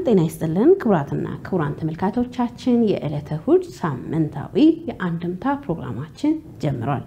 ጤና ይስጥልን ክቡራትና ክቡራን ተመልካቾቻችን የዕለተ እሑድ ሳምንታዊ የአንድምታ ፕሮግራማችን ጀምሯል።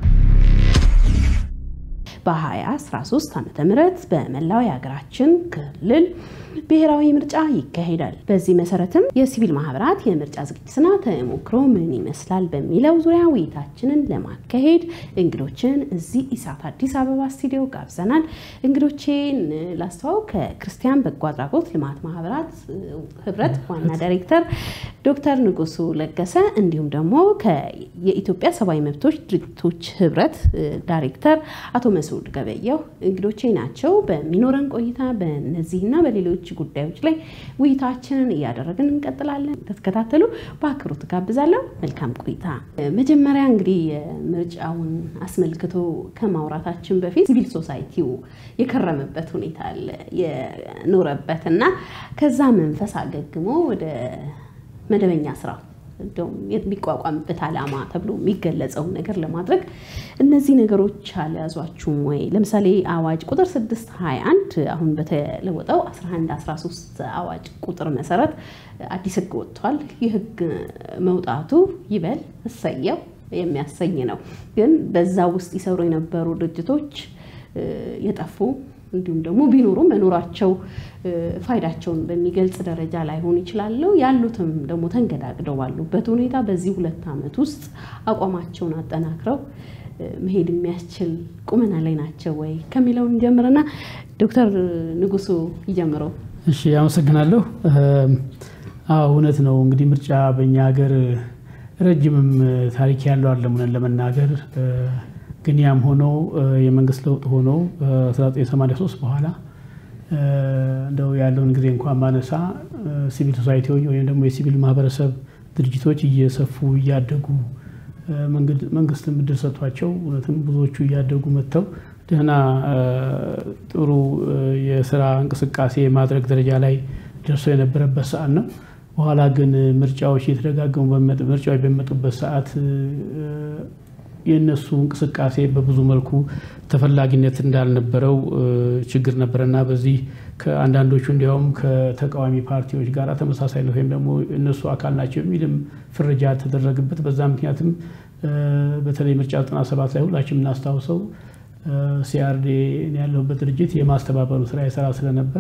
በ2013 ዓ ም በመላው የሀገራችን ክልል ብሔራዊ ምርጫ ይካሄዳል። በዚህ መሰረትም የሲቪል ማህበራት የምርጫ ዝግጅትና ተሞክሮ ምን ይመስላል በሚለው ዙሪያ ውይይታችንን ለማካሄድ እንግዶችን እዚህ ኢሳት አዲስ አበባ ስቱዲዮ ጋብዘናል። እንግዶቼን ላስተዋውቅ። ከክርስቲያን በጎ አድራጎት ልማት ማህበራት ህብረት ዋና ዳይሬክተር ዶክተር ንጉሱ ለገሰ እንዲሁም ደግሞ የኢትዮጵያ ሰብአዊ መብቶች ድርጅቶች ህብረት ዳይሬክተር አቶ መስዑድ ገበየሁ እንግዶቼ ናቸው። በሚኖረን ቆይታ በእነዚህና በሌሎች ጉዳዮች ላይ ውይይታችንን እያደረግን እንቀጥላለን። ተከታተሉ በአክብሮት ጋብዛለሁ። መልካም ቆይታ። መጀመሪያ እንግዲህ ምርጫውን አስመልክቶ ከማውራታችን በፊት ሲቪል ሶሳይቲው የከረመበት ሁኔታ አለ የኖረበት እና ከዛ መንፈስ አገግሞ ወደ መደበኛ ስራ እንደውም የሚቋቋምበት ዓላማ ተብሎ የሚገለጸውን ነገር ለማድረግ እነዚህ ነገሮች አልያዟችሁም ወይ? ለምሳሌ አዋጅ ቁጥር 621 አሁን በተለወጠው 1113 አዋጅ ቁጥር መሰረት አዲስ ህግ ወጥቷል። ይህ ህግ መውጣቱ ይበል እሰየው የሚያሰኝ ነው። ግን በዛ ውስጥ ይሰሩ የነበሩ ድርጅቶች የጠፉ እንዲሁም ደግሞ ቢኖሩ መኖራቸው ፋይዳቸውን በሚገልጽ ደረጃ ላይሆን ይችላሉ። ያሉትም ደግሞ ተንገዳግደው ባሉበት ሁኔታ በዚህ ሁለት ዓመት ውስጥ አቋማቸውን አጠናክረው መሄድ የሚያስችል ቁመና ላይ ናቸው ወይ ከሚለውን ጀምርና ዶክተር ንጉሱ ይጀምረው። እሺ፣ አመሰግናለሁ። አዎ እውነት ነው። እንግዲህ ምርጫ በእኛ ሀገር ረጅምም ታሪክ ያለው አለ እውነት ለመናገር ግን ያም ሆኖ የመንግስት ለውጥ ሆኖ 1983 በኋላ እንደው ያለውን ጊዜ እንኳን ማነሳ ሲቪል ሶሳይቲዎች ወይም ደግሞ የሲቪል ማህበረሰብ ድርጅቶች እየሰፉ እያደጉ መንግስትም እድል ሰጥቷቸው እውነትም ብዙዎቹ እያደጉ መጥተው ደህና ጥሩ የስራ እንቅስቃሴ ማድረግ ደረጃ ላይ ደርሰው የነበረበት ሰዓት ነው። በኋላ ግን ምርጫዎች እየተደጋገሙ ምርጫዎች በሚመጡበት ሰዓት የእነሱ እንቅስቃሴ በብዙ መልኩ ተፈላጊነት እንዳልነበረው ችግር ነበረና በዚህ ከአንዳንዶቹ እንዲያውም ከተቃዋሚ ፓርቲዎች ጋር ተመሳሳይነት ወይም ደግሞ እነሱ አካል ናቸው የሚልም ፍረጃ ተደረገበት። በዛ ምክንያትም በተለይ ምርጫ 97 ላይ ሁላችን የምናስታውሰው ሲአርዴ ያለሁበት ድርጅት የማስተባበሩ ስራ የሰራ ስለነበር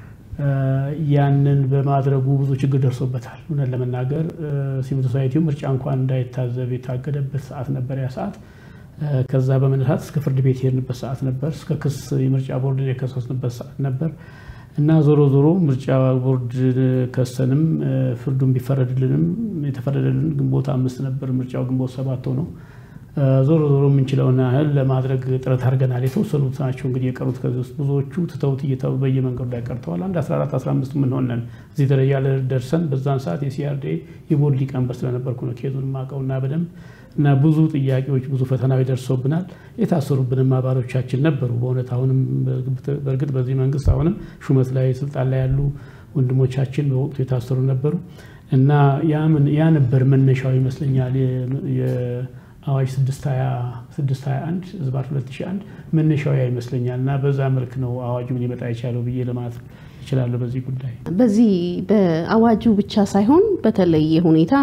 ያንን በማድረጉ ብዙ ችግር ደርሶበታል። እውነት ለመናገር ሲቪል ሶሳይቲው ምርጫ እንኳን እንዳይታዘብ የታገደበት ሰዓት ነበር ያ ሰዓት። ከዛ በመነሳት እስከ ፍርድ ቤት የሄድንበት ሰዓት ነበር። እስከ ክስ የምርጫ ቦርድን የከሰስንበት ሰዓት ነበር እና ዞሮ ዞሮ ምርጫ ቦርድ ከሰንም ፍርዱን ቢፈረድልንም የተፈረደልን ግንቦት አምስት ነበር። ምርጫው ግንቦት ሰባት ነው። ዞሮ ዞሮ የምንችለውን ያህል ለማድረግ ጥረት አድርገናል። የተወሰኑት ናቸው እንግዲህ የቀሩት። ከዚህ ውስጥ ብዙዎቹ ትተውት እየተው በየመንገዱ ላይ ቀርተዋል። አንድ 14 15 የምንሆነን እዚህ ደረጃ ደርሰን በዛን ሰዓት የሲአርዴ የቦርድ ሊቀመንበር ስለነበርኩ ነው ኬዙን ማቀውና በደንብ እና ብዙ ጥያቄዎች ብዙ ፈተናዎች ደርሶብናል። የታሰሩብንም አባሎቻችን ነበሩ። በእውነት አሁንም በእርግጥ በዚህ መንግስት አሁንም ሹመት ላይ ስልጣን ላይ ያሉ ወንድሞቻችን በወቅቱ የታሰሩ ነበሩ እና ያ ነበር መነሻው ይመስለኛል አዋጅ 621 ዝባር 2001 መነሻው ያ ይመስለኛል እና በዛ መልክ ነው አዋጁ ሊመጣ የቻለው ብዬ ለማለት ይችላለሁ። በዚህ ጉዳይ በዚህ በአዋጁ ብቻ ሳይሆን በተለየ ሁኔታ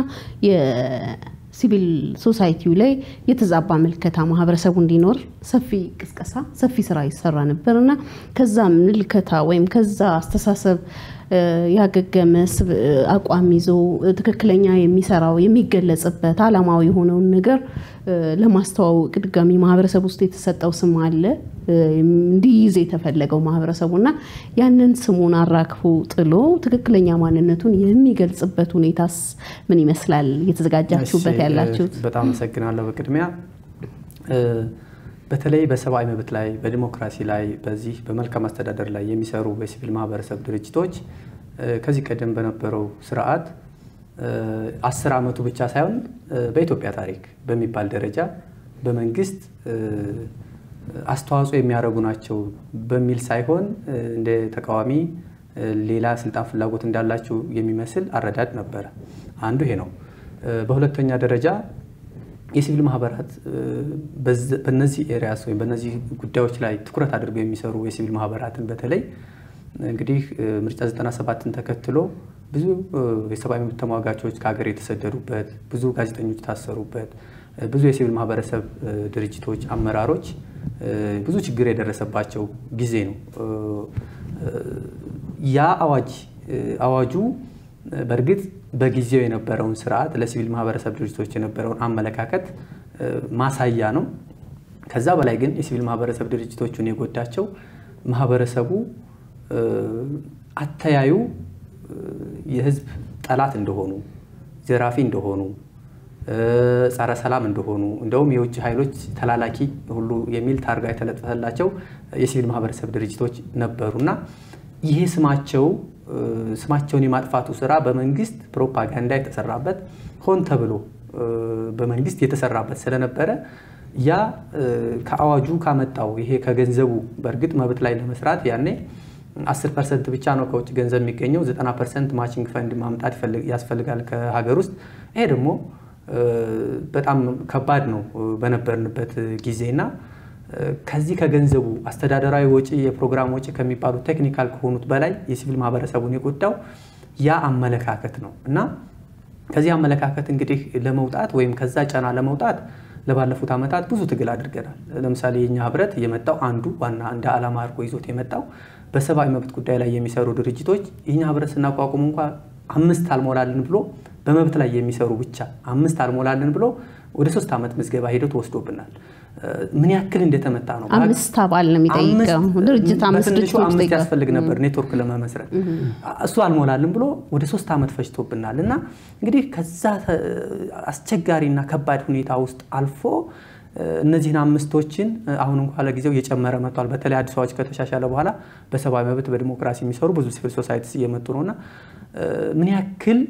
የሲቪል ሶሳይቲው ላይ የተዛባ ምልከታ ማህበረሰቡ እንዲኖር ሰፊ ቅስቀሳ፣ ሰፊ ስራ ይሰራ ነበር እና ከዛ ምልከታ ወይም ከዛ አስተሳሰብ ያገገመ አቋም ይዞ ትክክለኛ የሚሰራው የሚገለጽበት አላማዊ የሆነውን ነገር ለማስተዋወቅ ድጋሚ ማህበረሰብ ውስጥ የተሰጠው ስም አለ እንዲይዝ የተፈለገው ማህበረሰቡ እና ያንን ስሙን አራግፎ ጥሎ ትክክለኛ ማንነቱን የሚገልጽበት ሁኔታስ ምን ይመስላል? እየተዘጋጃችሁበት ያላችሁት? በጣም አመሰግናለሁ። በቅድሚያ በተለይ በሰብአዊ መብት ላይ በዲሞክራሲ ላይ በዚህ በመልካም አስተዳደር ላይ የሚሰሩ በሲቪል ማህበረሰብ ድርጅቶች ከዚህ ቀደም በነበረው ስርዓት አስር ዓመቱ ብቻ ሳይሆን በኢትዮጵያ ታሪክ በሚባል ደረጃ በመንግስት አስተዋጽኦ የሚያደርጉ ናቸው በሚል ሳይሆን እንደ ተቃዋሚ ሌላ ስልጣን ፍላጎት እንዳላቸው የሚመስል አረዳድ ነበረ። አንዱ ይሄ ነው። በሁለተኛ ደረጃ የሲቪል ማህበራት በነዚህ ኤሪያስ ወይም በነዚህ ጉዳዮች ላይ ትኩረት አድርገው የሚሰሩ የሲቪል ማህበራትን በተለይ እንግዲህ ምርጫ 97ን ተከትሎ ብዙ የሰብአዊ መብት ተሟጋቾች ከሀገር የተሰደዱበት፣ ብዙ ጋዜጠኞች የታሰሩበት፣ ብዙ የሲቪል ማህበረሰብ ድርጅቶች አመራሮች ብዙ ችግር የደረሰባቸው ጊዜ ነው። ያ አዋጅ አዋጁ በእርግጥ በጊዜው የነበረውን ስርዓት ለሲቪል ማህበረሰብ ድርጅቶች የነበረውን አመለካከት ማሳያ ነው። ከዛ በላይ ግን የሲቪል ማህበረሰብ ድርጅቶቹን የጎዳቸው ማህበረሰቡ አተያዩ የህዝብ ጠላት እንደሆኑ፣ ዘራፊ እንደሆኑ፣ ጸረ ሰላም እንደሆኑ እንደውም የውጭ ኃይሎች ተላላኪ ሁሉ የሚል ታርጋ የተለጠፈላቸው የሲቪል ማህበረሰብ ድርጅቶች ነበሩና ይሄ ስማቸው ስማቸውን የማጥፋቱ ስራ በመንግስት ፕሮፓጋንዳ የተሰራበት ሆን ተብሎ በመንግስት የተሰራበት ስለነበረ ያ ከአዋጁ ካመጣው ይሄ ከገንዘቡ በእርግጥ መብት ላይ ለመስራት ያኔ 10 ፐርሰንት ብቻ ነው ከውጭ ገንዘብ የሚገኘው፣ 90 ፐርሰንት ማቺንግ ፈንድ ማምጣት ያስፈልጋል ከሀገር ውስጥ። ይሄ ደግሞ በጣም ከባድ ነው በነበርንበት ጊዜና ከዚህ ከገንዘቡ አስተዳደራዊ ወጪ፣ የፕሮግራም ወጪ ከሚባሉ ቴክኒካል ከሆኑት በላይ የሲቪል ማህበረሰቡን የጎዳው ያ አመለካከት ነው እና ከዚህ አመለካከት እንግዲህ ለመውጣት ወይም ከዛ ጫና ለመውጣት ለባለፉት ዓመታት ብዙ ትግል አድርገናል። ለምሳሌ የኛ ህብረት የመጣው አንዱ ዋና እንደ ዓላማ አድርጎ ይዞት የመጣው በሰብአዊ መብት ጉዳይ ላይ የሚሰሩ ድርጅቶች የኛ ህብረት ስናቋቁም እንኳ አምስት አልሞላልን ብሎ በመብት ላይ የሚሰሩ ብቻ አምስት አልሞላልን ብሎ ወደ ሶስት ዓመት ምዝገባ ሂደት ወስዶብናል። ምን ያክል እንደተመታ ነው። አምስት አባል ነው የሚጠይቀው ድርጅት አምስት በትንሹ አምስት ያስፈልግ ነበር ኔትወርክ ለመመስረት እሱ አልሞላልን ብሎ ወደ ሶስት ዓመት ፈጅቶብናል እና እንግዲህ ከዛ አስቸጋሪና ከባድ ሁኔታ ውስጥ አልፎ እነዚህን አምስቶችን አሁን እንኳ ለጊዜው እየጨመረ መጥቷል። በተለይ አዲስ አዋጅ ከተሻሻለ በኋላ በሰብአዊ መብት በዲሞክራሲ የሚሰሩ ብዙ ሲቪል ሶሳይቲስ እየመጡ ነውና ምን ያክል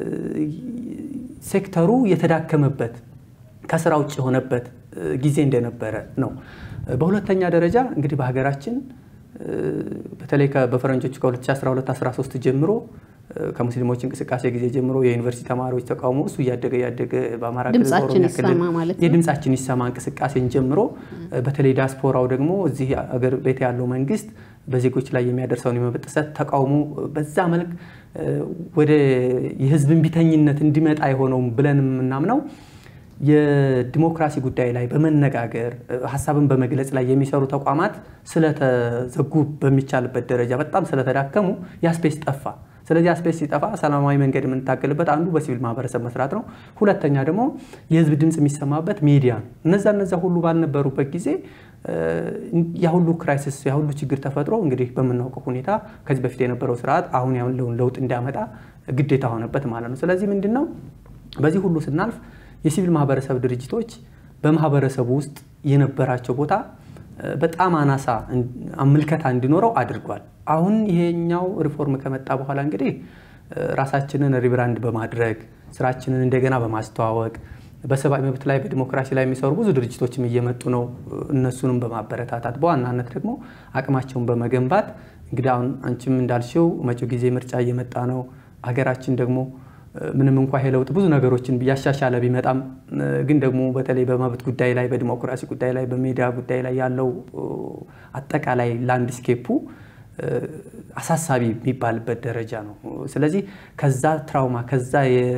ሴክተሩ የተዳከመበት ከስራ ውጭ የሆነበት ጊዜ እንደነበረ ነው። በሁለተኛ ደረጃ እንግዲህ በሀገራችን በተለይ በፈረንጆቹ ከ2012-13 ጀምሮ ከሙስሊሞች እንቅስቃሴ ጊዜ ጀምሮ የዩኒቨርሲቲ ተማሪዎች ተቃውሞ እሱ እያደገ እያደገ በአማራ ድምጻችን ይሰማ ማለት ነው። የድምጻችን ይሰማ እንቅስቃሴን ጀምሮ በተለይ ዲያስፖራው ደግሞ እዚህ አገር ቤት ያለው መንግስት በዜጎች ላይ የሚያደርሰውን የመብት ጥሰት ተቃውሞ በዛ መልክ ወደ የህዝብ እምቢተኝነት እንዲመጣ የሆነው ብለን የምናምነው የዲሞክራሲ ጉዳይ ላይ በመነጋገር ሀሳብን በመግለጽ ላይ የሚሰሩ ተቋማት ስለተዘጉ በሚቻልበት ደረጃ በጣም ስለተዳከሙ ያስፔስ ጠፋ። ስለዚህ አስፔስ ሲጠፋ ሰላማዊ መንገድ የምንታገልበት አንዱ በሲቪል ማህበረሰብ መስራት ነው። ሁለተኛ ደግሞ የህዝብ ድምፅ የሚሰማበት ሚዲያ ነው። እነዛ እነዛ ሁሉ ባልነበሩበት ጊዜ ያሁሉ ክራይሲስ ያሁሉ ችግር ተፈጥሮ እንግዲህ በምናውቀው ሁኔታ ከዚህ በፊት የነበረው ስርዓት አሁን ያለውን ለውጥ እንዲያመጣ ግዴታ ሆነበት ማለት ነው። ስለዚህ ምንድን ነው በዚህ ሁሉ ስናልፍ የሲቪል ማህበረሰብ ድርጅቶች በማህበረሰቡ ውስጥ የነበራቸው ቦታ በጣም አናሳ ምልከታ እንዲኖረው አድርጓል። አሁን ይሄኛው ሪፎርም ከመጣ በኋላ እንግዲህ ራሳችንን ሪብራንድ በማድረግ ስራችንን እንደገና በማስተዋወቅ በሰብአዊ መብት ላይ በዲሞክራሲ ላይ የሚሰሩ ብዙ ድርጅቶችም እየመጡ ነው። እነሱንም በማበረታታት በዋናነት ደግሞ አቅማቸውን በመገንባት እንግዲህ አሁን አንቺም እንዳልሽው መጪው ጊዜ ምርጫ እየመጣ ነው። ሀገራችን ደግሞ ምንም እንኳ ይሄ ለውጥ ብዙ ነገሮችን እያሻሻለ ቢመጣም ግን ደግሞ በተለይ በመብት ጉዳይ ላይ በዲሞክራሲ ጉዳይ ላይ በሚዲያ ጉዳይ ላይ ያለው አጠቃላይ ላንድስኬፑ አሳሳቢ የሚባልበት ደረጃ ነው። ስለዚህ ከዛ ትራውማ ከዛ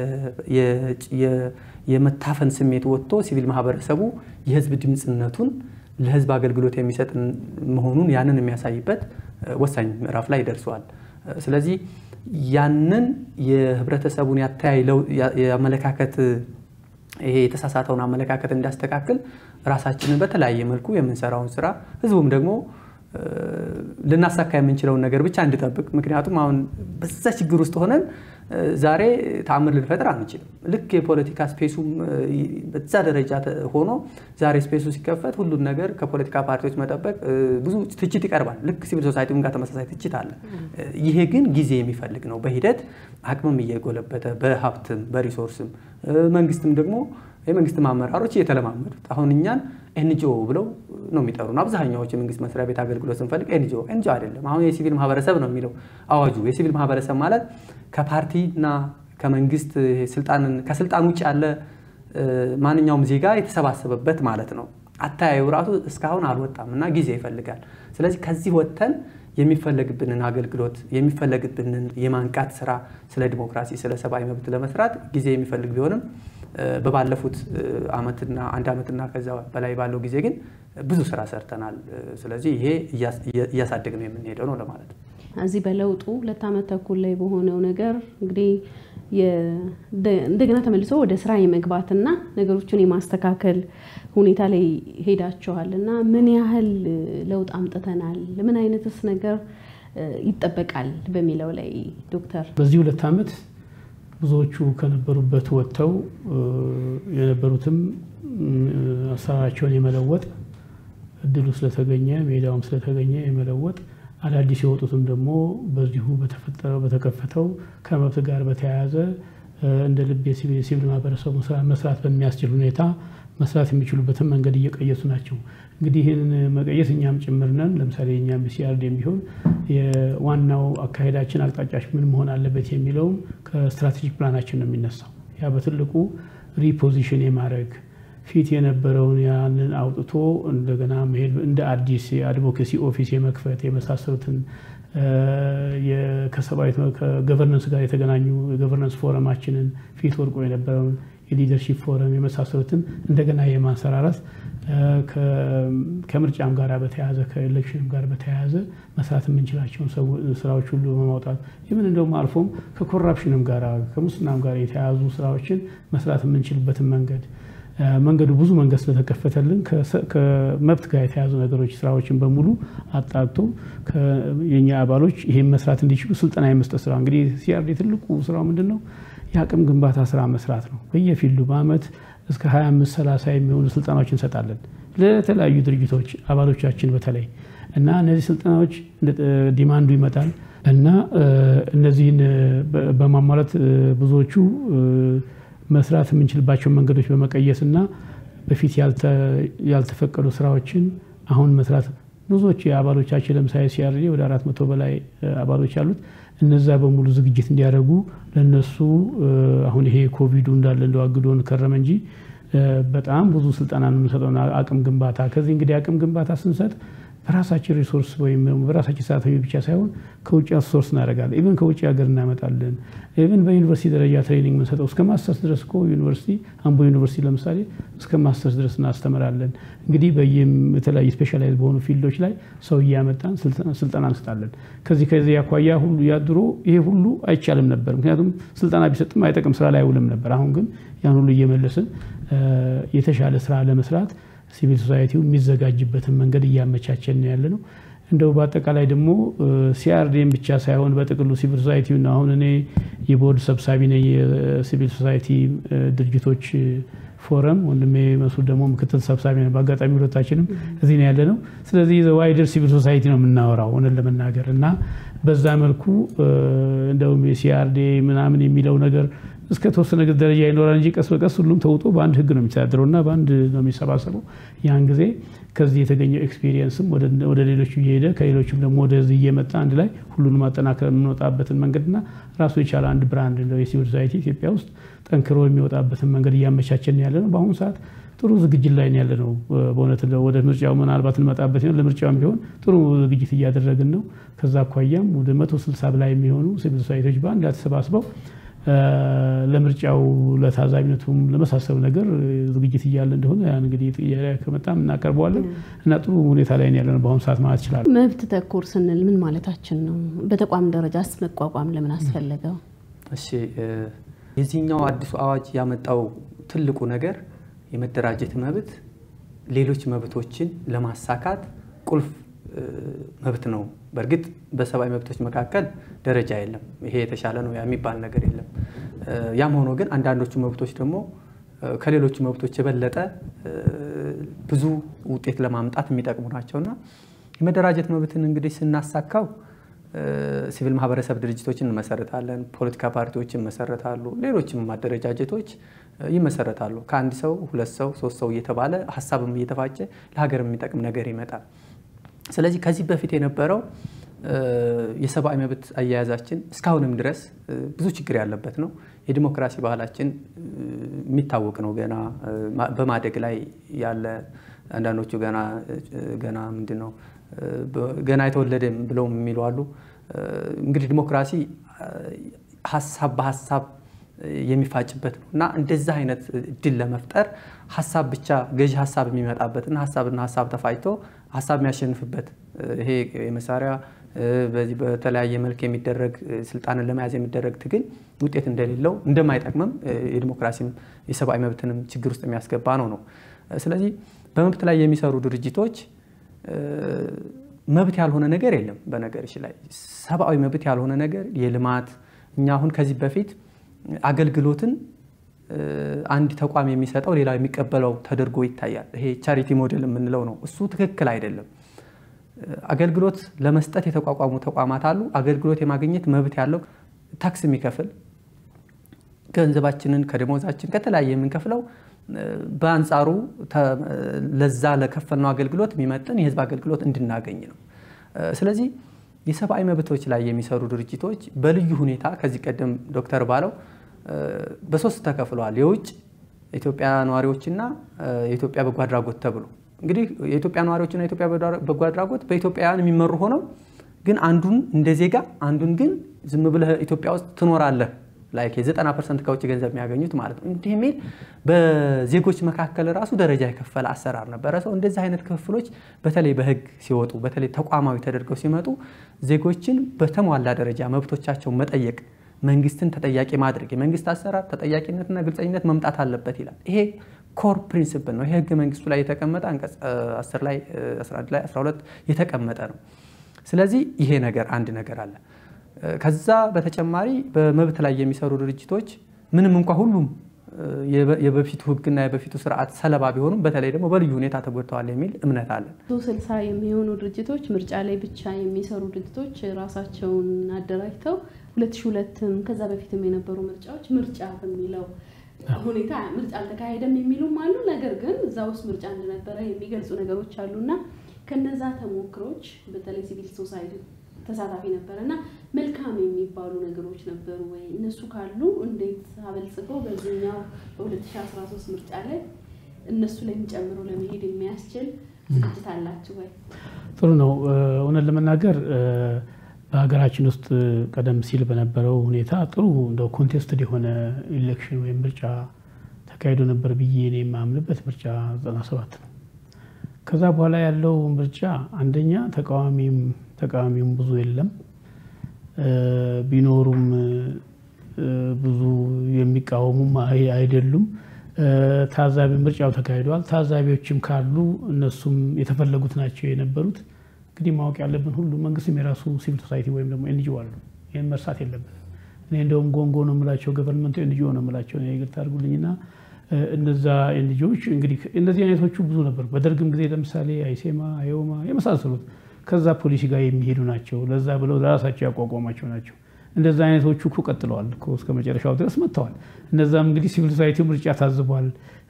የመታፈን ስሜት ወጥቶ ሲቪል ማህበረሰቡ የህዝብ ድምፅነቱን ለህዝብ አገልግሎት የሚሰጥ መሆኑን ያንን የሚያሳይበት ወሳኝ ምዕራፍ ላይ ደርሰዋል። ስለዚህ ያንን የህብረተሰቡን ያተያይ የአመለካከት ይሄ የተሳሳተውን አመለካከት እንዲያስተካክል ራሳችንን በተለያየ መልኩ የምንሰራውን ስራ ህዝቡም ደግሞ ልናሳካ የምንችለውን ነገር ብቻ እንድጠብቅ። ምክንያቱም አሁን በዛ ችግር ውስጥ ሆነን ዛሬ ተአምር ልንፈጥር አንችልም። ልክ የፖለቲካ ስፔሱም በዛ ደረጃ ሆኖ ዛሬ ስፔሱ ሲከፈት ሁሉን ነገር ከፖለቲካ ፓርቲዎች መጠበቅ ብዙ ትችት ይቀርባል። ልክ ሲቪል ሶሳይቲም ጋር ተመሳሳይ ትችት አለ። ይሄ ግን ጊዜ የሚፈልግ ነው። በሂደት አቅምም እየጎለበተ በሀብትም በሪሶርስም መንግስትም ደግሞ የመንግስትም አመራሮች እየተለማመዱት አሁን እኛን ኤንጂኦ ብለው ነው የሚጠሩን። አብዛኛዎች የመንግስት መስሪያ ቤት አገልግሎት ስንፈልግ ኤንጂኦ ኤንጂኦ አይደለም። አሁን የሲቪል ማህበረሰብ ነው የሚለው አዋጁ። የሲቪል ማህበረሰብ ማለት ከፓርቲና ከመንግስት ስልጣንን ከስልጣን ውጭ ያለ ማንኛውም ዜጋ የተሰባሰበበት ማለት ነው። አተያዩ ራሱ እስካሁን አልወጣም እና ጊዜ ይፈልጋል። ስለዚህ ከዚህ ወጥተን የሚፈለግብንን አገልግሎት የሚፈለግብንን የማንቃት ስራ ስለ ዲሞክራሲ፣ ስለ ሰብአዊ መብት ለመስራት ጊዜ የሚፈልግ ቢሆንም በባለፉት ዓመትና አንድ ዓመትና ከዛ በላይ ባለው ጊዜ ግን ብዙ ስራ ሰርተናል። ስለዚህ ይሄ እያሳደግ ነው የምንሄደው ነው ለማለት ነው። እዚህ በለውጡ ሁለት ዓመት ተኩል ላይ በሆነው ነገር እንግዲህ እንደገና ተመልሶ ወደ ስራ የመግባትና ነገሮችን የማስተካከል ሁኔታ ላይ ሄዳችኋል እና ምን ያህል ለውጥ አምጥተናል? ምን አይነትስ ነገር ይጠበቃል በሚለው ላይ ዶክተር በዚህ ሁለት ዓመት ብዙዎቹ ከነበሩበት ወጥተው የነበሩትም አሰራራቸውን የመለወጥ እድሉ ስለተገኘ ሜዳውም ስለተገኘ የመለወጥ አዳዲስ የወጡትም ደግሞ በዚሁ በተፈጠረው በተከፈተው ከመብት ጋር በተያያዘ እንደ ልብ የሲቪል ማህበረሰቡ መስራት በሚያስችል ሁኔታ መስራት የሚችሉበትን መንገድ እየቀየሱ ናቸው። እንግዲህ ይህንን መቀየስ እኛም ጭምር ነን። ለምሳሌ እኛም ሲአርዲኤም ቢሆን የዋናው አካሄዳችን አቅጣጫች ምን መሆን አለበት የሚለውም ከስትራቴጂክ ፕላናችን ነው የሚነሳው። ያ በትልቁ ሪፖዚሽን የማድረግ ፊት የነበረውን ያንን አውጥቶ እንደገና መሄድ እንደ አዲስ የአድቮኬሲ ኦፊስ የመክፈት የመሳሰሉትን ከሰብአዊ ከገቨርነንስ ጋር የተገናኙ የገቨርነንስ ፎረማችንን ፊት ወድቆ የነበረውን የሊደርሺፕ ፎረም የመሳሰሉትን እንደገና የማንሰራራት ከምርጫም ጋር በተያያዘ ከኤሌክሽንም ጋር በተያያዘ መስራት የምንችላቸውን ስራዎች ሁሉ በማውጣት ይህምን እንደውም አልፎም ከኮራፕሽንም ጋር ከሙስናም ጋር የተያያዙ ስራዎችን መስራት የምንችልበትን መንገድ መንገዱ ብዙ መንገድ ስለተከፈተልን ከመብት ጋር የተያዙ ነገሮች ስራዎችን በሙሉ አጣርቶ የኛ አባሎች ይህን መስራት እንዲችሉ ስልጠና የመስጠት ስራ እንግዲህ ሲአርዲ ትልቁ ስራው ምንድን ነው? የአቅም ግንባታ ስራ መስራት ነው። በየፊልዱ በአመት እስከ 25 30 የሚሆኑ ስልጠናዎች እንሰጣለን ለተለያዩ ድርጅቶች አባሎቻችን በተለይ እና እነዚህ ስልጠናዎች ዲማንዱ ይመጣል እና እነዚህን በማሟላት ብዙዎቹ መስራት የምንችልባቸውን መንገዶች በመቀየስ እና በፊት ያልተፈቀዱ ስራዎችን አሁን መስራት ብዙዎች የአባሎቻችን ለምሳሌ ሲአርዲ ወደ አራት መቶ በላይ አባሎች አሉት። እነዛ በሙሉ ዝግጅት እንዲያደርጉ ለነሱ አሁን ይሄ ኮቪዱ እንዳለ እንደዋግዶን ከረመ እንጂ በጣም ብዙ ስልጠና ነው የምንሰጠው አቅም ግንባታ። ከዚህ እንግዲህ አቅም ግንባታ ስንሰጥ በራሳችን ሪሶርስ ወይም በራሳችን ሰራተኞች ብቻ ሳይሆን ከውጭ ሶርስ እናደርጋለን። ኢቨን ከውጭ ሀገር እናመጣለን። ኢቨን በዩኒቨርሲቲ ደረጃ ትሬኒንግ የምንሰጠው እስከ ማስተርስ ድረስ እኮ ዩኒቨርሲቲ አምቦ ዩኒቨርሲቲ ለምሳሌ እስከ ማስተርስ ድረስ እናስተምራለን። እንግዲህ የተለያዩ ስፔሻላይዝ በሆኑ ፊልዶች ላይ ሰው እያመጣን ስልጠና እንሰጣለን። ከዚህ ከዚህ አኳያ ሁሉ ያድሮ ይሄ ሁሉ አይቻልም ነበር። ምክንያቱም ስልጠና ቢሰጥም አይጠቅም፣ ስራ ላይ አይውልም ነበር። አሁን ግን ያን ሁሉ እየመለስን የተሻለ ስራ ለመስራት ሲቪል ሶሳይቲው የሚዘጋጅበትን መንገድ እያመቻቸን ያለ ነው። እንደው በአጠቃላይ ደግሞ ሲአርዲኤም ብቻ ሳይሆን በጥቅሉ ሲቪል ሶሳይቲው ነው። አሁን እኔ የቦርድ ሰብሳቢ ነኝ የሲቪል ሶሳይቲ ድርጅቶች ፎረም፣ ወንድሜ መሱድ ደግሞ ምክትል ሰብሳቢ ነው። በአጋጣሚ ሁለታችንም እዚህ ነው ያለ ነው። ስለዚህ ዋይደር ሲቪል ሶሳይቲ ነው የምናወራው ሆነን ለመናገር እና በዛ መልኩ እንደውም የሲአርዲኤ ምናምን የሚለው ነገር እስከ ተወሰነ ደረጃ ይኖራል እንጂ ቀስ በቀስ ሁሉም ተውጦ በአንድ ህግ ነው የሚተዳደረው እና በአንድ ነው የሚሰባሰበው። ያን ጊዜ ከዚህ የተገኘው ኤክስፒሪየንስም ወደ ሌሎቹ እየሄደ ከሌሎችም ደግሞ ወደዚህ እየመጣ አንድ ላይ ሁሉንም ማጠናከር የምንወጣበትን መንገድና ራሱ የቻለ አንድ ብራንድ ነው የሲቪል ሶሳይቲ ኢትዮጵያ ውስጥ ጠንክሮ የሚወጣበትን መንገድ እያመቻቸን ያለ ነው። በአሁኑ ሰዓት ጥሩ ዝግጅት ላይ ያለ ነው። በእውነት ወደ ምርጫው ምናልባት እንመጣበት ነው። ለምርጫውም ቢሆን ጥሩ ዝግጅት እያደረግን ነው። ከዛ አኳያም ወደ መቶ ስልሳ በላይ የሚሆኑ ሲቪል ሶሳይቲዎች በአንድ ላይ ተሰባስበው ለምርጫው ለታዛቢነቱም ለመሳሰሉ ነገር ዝግጅት እያለ እንደሆነ ያን እንግዲህ ከመጣም እናቀርበዋለን እና ጥሩ ሁኔታ ላይ ያለ ነው በአሁኑ ሰዓት ማለት ይችላል። መብት ተኮር ስንል ምን ማለታችን ነው? በተቋም ደረጃስ መቋቋም ለምን አስፈለገው? እሺ የዚህኛው አዲሱ አዋጅ ያመጣው ትልቁ ነገር የመደራጀት መብት ሌሎች መብቶችን ለማሳካት ቁልፍ መብት ነው። በእርግጥ በሰብአዊ መብቶች መካከል ደረጃ የለም። ይሄ የተሻለ ነው የሚባል ነገር የለም። ያም ሆኖ ግን አንዳንዶቹ መብቶች ደግሞ ከሌሎቹ መብቶች የበለጠ ብዙ ውጤት ለማምጣት የሚጠቅሙ ናቸውና የመደራጀት መብትን እንግዲህ ስናሳካው ሲቪል ማህበረሰብ ድርጅቶችን እንመሰረታለን፣ ፖለቲካ ፓርቲዎች ይመሰረታሉ፣ ሌሎችም አደረጃጀቶች ይመሰረታሉ። ከአንድ ሰው ሁለት ሰው ሶስት ሰው እየተባለ ሀሳብም እየተፋጨ ለሀገር የሚጠቅም ነገር ይመጣል። ስለዚህ ከዚህ በፊት የነበረው የሰብአዊ መብት አያያዛችን እስካሁንም ድረስ ብዙ ችግር ያለበት ነው። የዲሞክራሲ ባህላችን የሚታወቅ ነው። ገና በማደግ ላይ ያለ አንዳንዶቹ ገና ገና ምንድን ነው ገና የተወለደ ብለው የሚሉ አሉ። እንግዲህ ዲሞክራሲ ሀሳብ በሀሳብ የሚፋጭበት ነው እና እንደዛ አይነት እድል ለመፍጠር ሀሳብ ብቻ ገዢ ሀሳብ የሚመጣበትና ሀሳብና ሀሳብ ተፋጭቶ ሀሳብ የሚያሸንፍበት ይሄ የመሳሪያ በዚህ በተለያየ መልክ የሚደረግ ስልጣንን ለመያዝ የሚደረግ ትግል ውጤት እንደሌለው እንደማይጠቅምም የዲሞክራሲም የሰብአዊ መብትንም ችግር ውስጥ የሚያስገባ ነው ነው። ስለዚህ በመብት ላይ የሚሰሩ ድርጅቶች መብት ያልሆነ ነገር የለም። በነገርሽ ላይ ሰብአዊ መብት ያልሆነ ነገር የልማት እኛ አሁን ከዚህ በፊት አገልግሎትን አንድ ተቋም የሚሰጠው ሌላው የሚቀበለው ተደርጎ ይታያል። ይሄ ቻሪቲ ሞዴል የምንለው ነው። እሱ ትክክል አይደለም። አገልግሎት ለመስጠት የተቋቋሙ ተቋማት አሉ። አገልግሎት የማግኘት መብት ያለው ታክስ የሚከፍል ገንዘባችንን ከደሞዛችን ከተለያየ የምንከፍለው በአንጻሩ ለዛ ለከፈልነው አገልግሎት የሚመጥን የህዝብ አገልግሎት እንድናገኝ ነው። ስለዚህ የሰብአዊ መብቶች ላይ የሚሰሩ ድርጅቶች በልዩ ሁኔታ ከዚህ ቀደም ዶክተር ባለው በሶስት ተከፍለዋል። የውጭ ኢትዮጵያ ነዋሪዎችና የኢትዮጵያ በጎ አድራጎት ተብሎ እንግዲህ የኢትዮጵያ ነዋሪዎችና የኢትዮጵያ በጎ አድራጎት በኢትዮጵያውያን የሚመሩ ሆነው ግን አንዱን እንደ ዜጋ አንዱን ግን ዝም ብለህ ኢትዮጵያ ውስጥ ትኖራለህ ላይክ የዘጠና ፐርሰንት ከውጭ ገንዘብ የሚያገኙት ማለት ነው። እንዲህ የሚል በዜጎች መካከል ራሱ ደረጃ የከፈለ አሰራር ነበረ። ሰው እንደዚህ አይነት ክፍፍሎች በተለይ በህግ ሲወጡ በተለይ ተቋማዊ ተደርገው ሲመጡ ዜጎችን በተሟላ ደረጃ መብቶቻቸውን መጠየቅ፣ መንግስትን ተጠያቂ ማድረግ፣ የመንግስት አሰራር ተጠያቂነትና ግልጸኝነት መምጣት አለበት ይላል። ይሄ ኮር ፕሪንስፕል ነው። ይሄ ህገ መንግስቱ ላይ የተቀመጠ አንቀጽ 10 ላይ 11 ላይ 12 የተቀመጠ ነው። ስለዚህ ይሄ ነገር አንድ ነገር አለ። ከዛ በተጨማሪ በመብት ላይ የሚሰሩ ድርጅቶች ምንም እንኳ ሁሉም የበፊቱ ህግና የበፊቱ ስርዓት ሰለባ ቢሆኑም በተለይ ደግሞ በልዩ ሁኔታ ተጎድተዋል የሚል እምነት አለን። ስልሳ የሚሆኑ ድርጅቶች ምርጫ ላይ ብቻ የሚሰሩ ድርጅቶች ራሳቸውን አደራጅተው ሁለት ሺህ ሁለትም ከዛ በፊትም የነበሩ ምርጫዎች ምርጫ በሚለው ሁኔታ ምርጫ አልተካሄደም የሚሉም አሉ። ነገር ግን እዛ ውስጥ ምርጫ እንደነበረ የሚገልጹ ነገሮች አሉና ከነዛ ተሞክሮች በተለይ ሲቪል ሶሳይቲ ተሳታፊ ነበረ እና መልካም የሚባሉ ነገሮች ነበሩ ወይ? እነሱ ካሉ እንዴት አበልጽገው በዚህኛው በ2013 ምርጫ ላይ እነሱ ላይ ጨምሮ ለመሄድ የሚያስችል ዝግጅት አላችሁ ወይ? ጥሩ ነው። እውነት ለመናገር በሀገራችን ውስጥ ቀደም ሲል በነበረው ሁኔታ ጥሩ እንደው ኮንቴስትድ የሆነ ኢሌክሽን ወይም ምርጫ ተካሂዶ ነበር ብዬ እኔ የማምንበት ምርጫ 97 ነው። ከዛ በኋላ ያለው ምርጫ አንደኛ ተቃዋሚም ተቃዋሚውም ብዙ የለም። ቢኖሩም ብዙ የሚቃወሙም አይደሉም። ታዛቢ ምርጫው ተካሂዷል። ታዛቢዎችም ካሉ እነሱም የተፈለጉት ናቸው የነበሩት። እንግዲህ ማወቅ ያለብን ሁሉ መንግስትም የራሱ ሲቪል ሶሳይቲ ወይም ደግሞ ኤንጂኦ አሉ። ይህን መርሳት የለብንም። እኔ እንደውም ጎንጎ ነው የምላቸው ገቨርንመንቱ ኤንጂኦ ነው የምላቸው ይቅርታ አድርጉልኝና እነዛ ኤንጂኦዎች እንግዲህ እነዚህ አይነቶቹ ብዙ ነበሩ። በደርግም ጊዜ ለምሳሌ አይሴማ፣ አዮማ የመሳሰሉት ከዛ ፖሊሲ ጋር የሚሄዱ ናቸው። ለዛ ብለው ለራሳቸው ያቋቋሟቸው ናቸው። እንደዛ አይነቶቹ እኮ ቀጥለዋል እኮ እስከ መጨረሻው ድረስ መጥተዋል። እነዛም እንግዲህ ሲቪል ሶሳይቲው ምርጫ ታዝቧል፣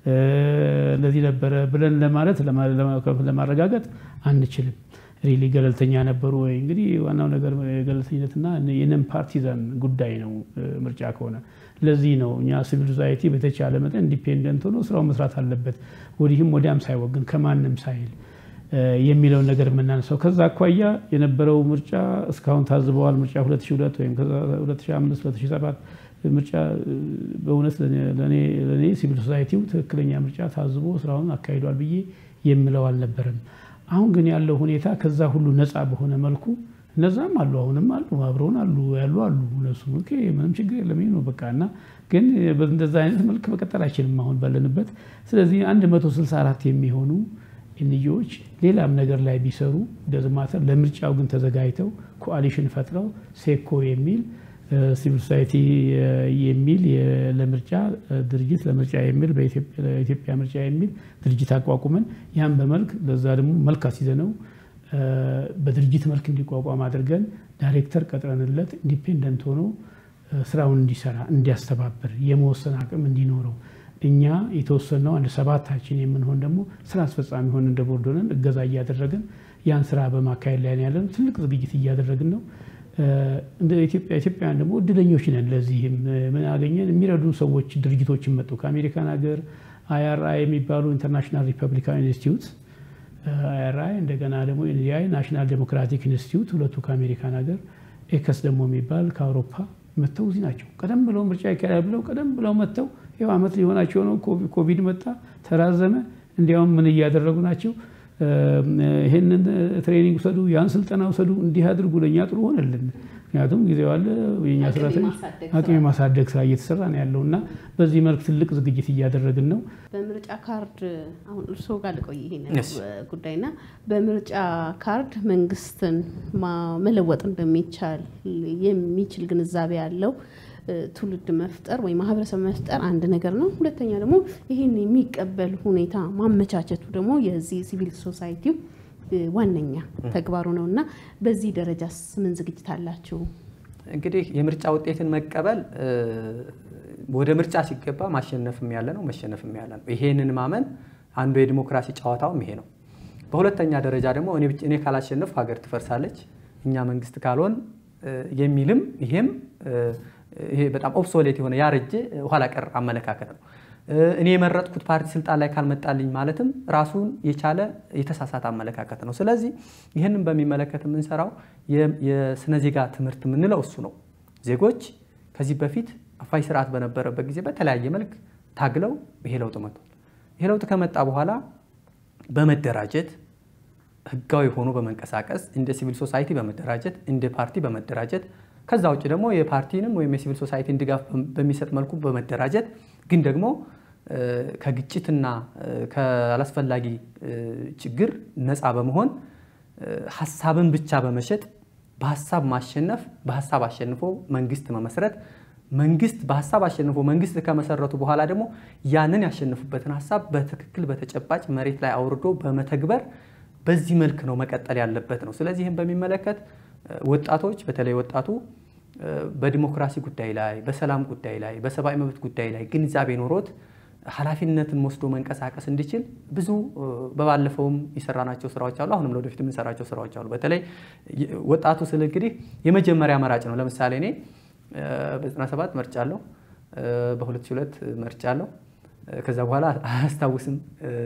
ለዚህ ነበረ ብለን ለማለት ለማረጋገጥ አንችልም። ሪሊ ገለልተኛ ነበሩ ወይ? እንግዲህ ዋናው ነገር ገለልተኝነትና የነን ፓርቲዛን ጉዳይ ነው ምርጫ ከሆነ ለዚህ ነው እኛ ሲቪል ሶሳይቲ በተቻለ መጠን ኢንዲፔንደንት ሆኖ ስራው መስራት አለበት፣ ወዲህም ወዲያም ሳይወግን ከማንም ሳይል የሚለውን ነገር የምናነሳው። ከዛ አኳያ የነበረው ምርጫ እስካሁን ታዝበዋል። ምርጫ 2002 ወይም 2005 2007 ምርጫ በእውነት ለእኔ ሲቪል ሶሳይቲው ትክክለኛ ምርጫ ታዝቦ ስራውን አካሂዷል ብዬ የምለው አልነበረም። አሁን ግን ያለው ሁኔታ ከዛ ሁሉ ነፃ በሆነ መልኩ እነዛም አሉ አሁንም አሉ አብረውን አሉ ያሉ አሉ እነሱ ምንም ችግር የለም ነው በቃ እና ግን እንደዛ አይነት መልክ መቀጠል አይችልም አሁን ባለንበት። ስለዚህ 164 የሚሆኑ ኤንጂኦዎች ሌላም ነገር ላይ ቢሰሩ ደዝማተር ለምርጫው ግን ተዘጋጅተው ኮአሊሽን ፈጥረው ሴኮ የሚል ሲቪል ሶሳይቲ የሚል ለምርጫ ድርጅት ለምርጫ የሚል በኢትዮጵያ ምርጫ የሚል ድርጅት አቋቁመን ያን በመልክ ለዛ ደግሞ መልክ አስይዘነው በድርጅት መልክ እንዲቋቋም አድርገን ዳይሬክተር ቀጥረንለት ኢንዲፔንደንት ሆኖ ስራውን እንዲሰራ እንዲያስተባብር የመወሰን አቅም እንዲኖረው እኛ የተወሰነው አንድ ሰባታችን የምንሆን ደግሞ ስራ አስፈጻሚ ሆን እንደ ቦርድ ሆነን እገዛ እያደረግን ያን ስራ በማካሄድ ላይ ያለን ትልቅ ዝግጅት እያደረግን ነው። እንደ ኢትዮጵያ ኢትዮጵያውያን ደግሞ እድለኞች ነን። ለዚህም ምን አገኘን? የሚረዱን ሰዎች ድርጅቶችን መጡ። ከአሜሪካን ሀገር አይአርአይ የሚባሉ ኢንተርናሽናል ሪፐብሊካን ኢንስቲትዩት አይአርአይ እንደገና ደግሞ ኤንዲአይ ናሽናል ዴሞክራቲክ ኢንስቲትዩት ሁለቱ ከአሜሪካን ሀገር ኤከስ ደግሞ የሚባል ከአውሮፓ መጥተው እዚህ ናቸው። ቀደም ብለው ምርጫ ይካሄዳል ብለው ቀደም ብለው መጥተው ይኸው ዓመት ሊሆናቸው ነው። ኮቪድ መጣ፣ ተራዘመ። እንዲያውም ምን እያደረጉ ናቸው? ይህንን ትሬኒንግ ውሰዱ፣ ያን ስልጠና ውሰዱ፣ እንዲህ አድርጉ፣ ለእኛ ጥሩ ሆነልን። ምክንያቱም ጊዜው አለ የኛ ሰራተኞች አቅም የማሳደግ ስራ እየተሰራ ነው ያለው እና በዚህ መልክ ትልቅ ዝግጅት እያደረግን ነው። በምርጫ ካርድ አሁን እርስዎ ጋር ልቆይ ይሄን ጉዳይና በምርጫ ካርድ መንግስትን መለወጥ እንደሚቻል የሚችል ግንዛቤ ያለው ትውልድ መፍጠር ወይም ማህበረሰብ መፍጠር አንድ ነገር ነው። ሁለተኛ ደግሞ ይህን የሚቀበል ሁኔታ ማመቻቸቱ ደግሞ የዚህ ሲቪል ሶሳይቲው ዋነኛ ተግባሩ ነው እና በዚህ ደረጃስ ምን ዝግጅት አላችሁ? እንግዲህ የምርጫ ውጤትን መቀበል ወደ ምርጫ ሲገባ ማሸነፍም ያለ ነው፣ መሸነፍም ያለ ነው። ይሄንን ማመን አንዱ የዲሞክራሲ ጨዋታውም ይሄ ነው። በሁለተኛ ደረጃ ደግሞ እኔ ካላሸነፍ ሀገር ትፈርሳለች፣ እኛ መንግስት ካልሆን የሚልም ይሄም ይሄ በጣም ኦብሶሌት የሆነ ያረጀ ኋላ ቀር አመለካከት ነው። እኔ የመረጥኩት ፓርቲ ስልጣን ላይ ካልመጣልኝ ማለትም ራሱን የቻለ የተሳሳተ አመለካከት ነው። ስለዚህ ይህንን በሚመለከት የምንሰራው የስነ ዜጋ ትምህርት የምንለው እሱ ነው። ዜጎች ከዚህ በፊት አፋኝ ስርዓት በነበረበት ጊዜ በተለያየ መልክ ታግለው ይሄ ለውጥ መጥቷል። ይሄ ለውጥ ከመጣ በኋላ በመደራጀት ህጋዊ ሆኖ በመንቀሳቀስ እንደ ሲቪል ሶሳይቲ በመደራጀት እንደ ፓርቲ በመደራጀት ከዛ ውጭ ደግሞ የፓርቲንም ወይም የሲቪል ሶሳይቲን ድጋፍ በሚሰጥ መልኩ በመደራጀት ግን ደግሞ ከግጭትና ከአላስፈላጊ ችግር ነፃ በመሆን ሀሳብን ብቻ በመሸጥ በሀሳብ ማሸነፍ በሀሳብ አሸንፎ መንግስት መመስረት መንግስት በሀሳብ አሸንፎ መንግስት ከመሰረቱ በኋላ ደግሞ ያንን ያሸንፉበትን ሀሳብ በትክክል በተጨባጭ መሬት ላይ አውርዶ በመተግበር በዚህ መልክ ነው መቀጠል ያለበት ነው። ስለዚህ ይህም በሚመለከት ወጣቶች በተለይ ወጣቱ በዲሞክራሲ ጉዳይ ላይ፣ በሰላም ጉዳይ ላይ፣ በሰብአዊ መብት ጉዳይ ላይ ግንዛቤ ኖሮት ኃላፊነትን ወስዶ መንቀሳቀስ እንዲችል ብዙ በባለፈውም የሰራናቸው ስራዎች አሉ። አሁንም ለወደፊት የምንሰራቸው ስራዎች አሉ። በተለይ ወጣቱ ስል እንግዲህ የመጀመሪያ መራጭ ነው። ለምሳሌ እኔ በ97 መርጫ አለው፣ በ2002 መርጫ አለው። ከዛ በኋላ አያስታውስም።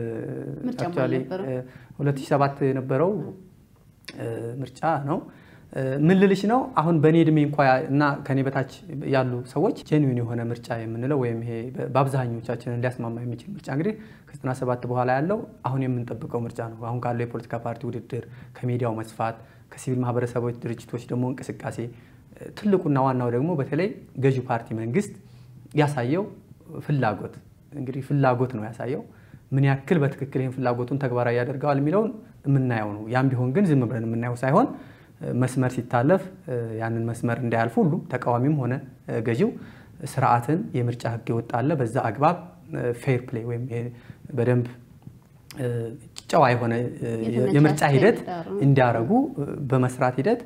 2007 የነበረው ምርጫ ነው። ምን ልልሽ ነው አሁን በእኔ እድሜ እንኳ እና ከኔ በታች ያሉ ሰዎች ጄኒዊን የሆነ ምርጫ የምንለው ወይም ይሄ በአብዛኞቻችንን ሊያስማማ የሚችል ምርጫ እንግዲህ ከ97 በኋላ ያለው አሁን የምንጠብቀው ምርጫ ነው። አሁን ካለው የፖለቲካ ፓርቲ ውድድር፣ ከሚዲያው መስፋት፣ ከሲቪል ማህበረሰቦች ድርጅቶች ደግሞ እንቅስቃሴ ትልቁና ዋናው ደግሞ በተለይ ገዢው ፓርቲ መንግስት ያሳየው ፍላጎት እንግዲህ ፍላጎት ነው ያሳየው። ምን ያክል በትክክል ይህን ፍላጎቱን ተግባራዊ ያደርገዋል የሚለውን የምናየው ነው። ያም ቢሆን ግን ዝም ብለን የምናየው ሳይሆን መስመር ሲታለፍ ያንን መስመር እንዳያልፉ ሁሉም ተቃዋሚም ሆነ ገዢው ስርዓትን የምርጫ ህግ ይወጣለ በዛ አግባብ ፌር ፕሌይ ወይም በደንብ ጨዋ የሆነ የምርጫ ሂደት እንዲያደርጉ በመስራት ሂደት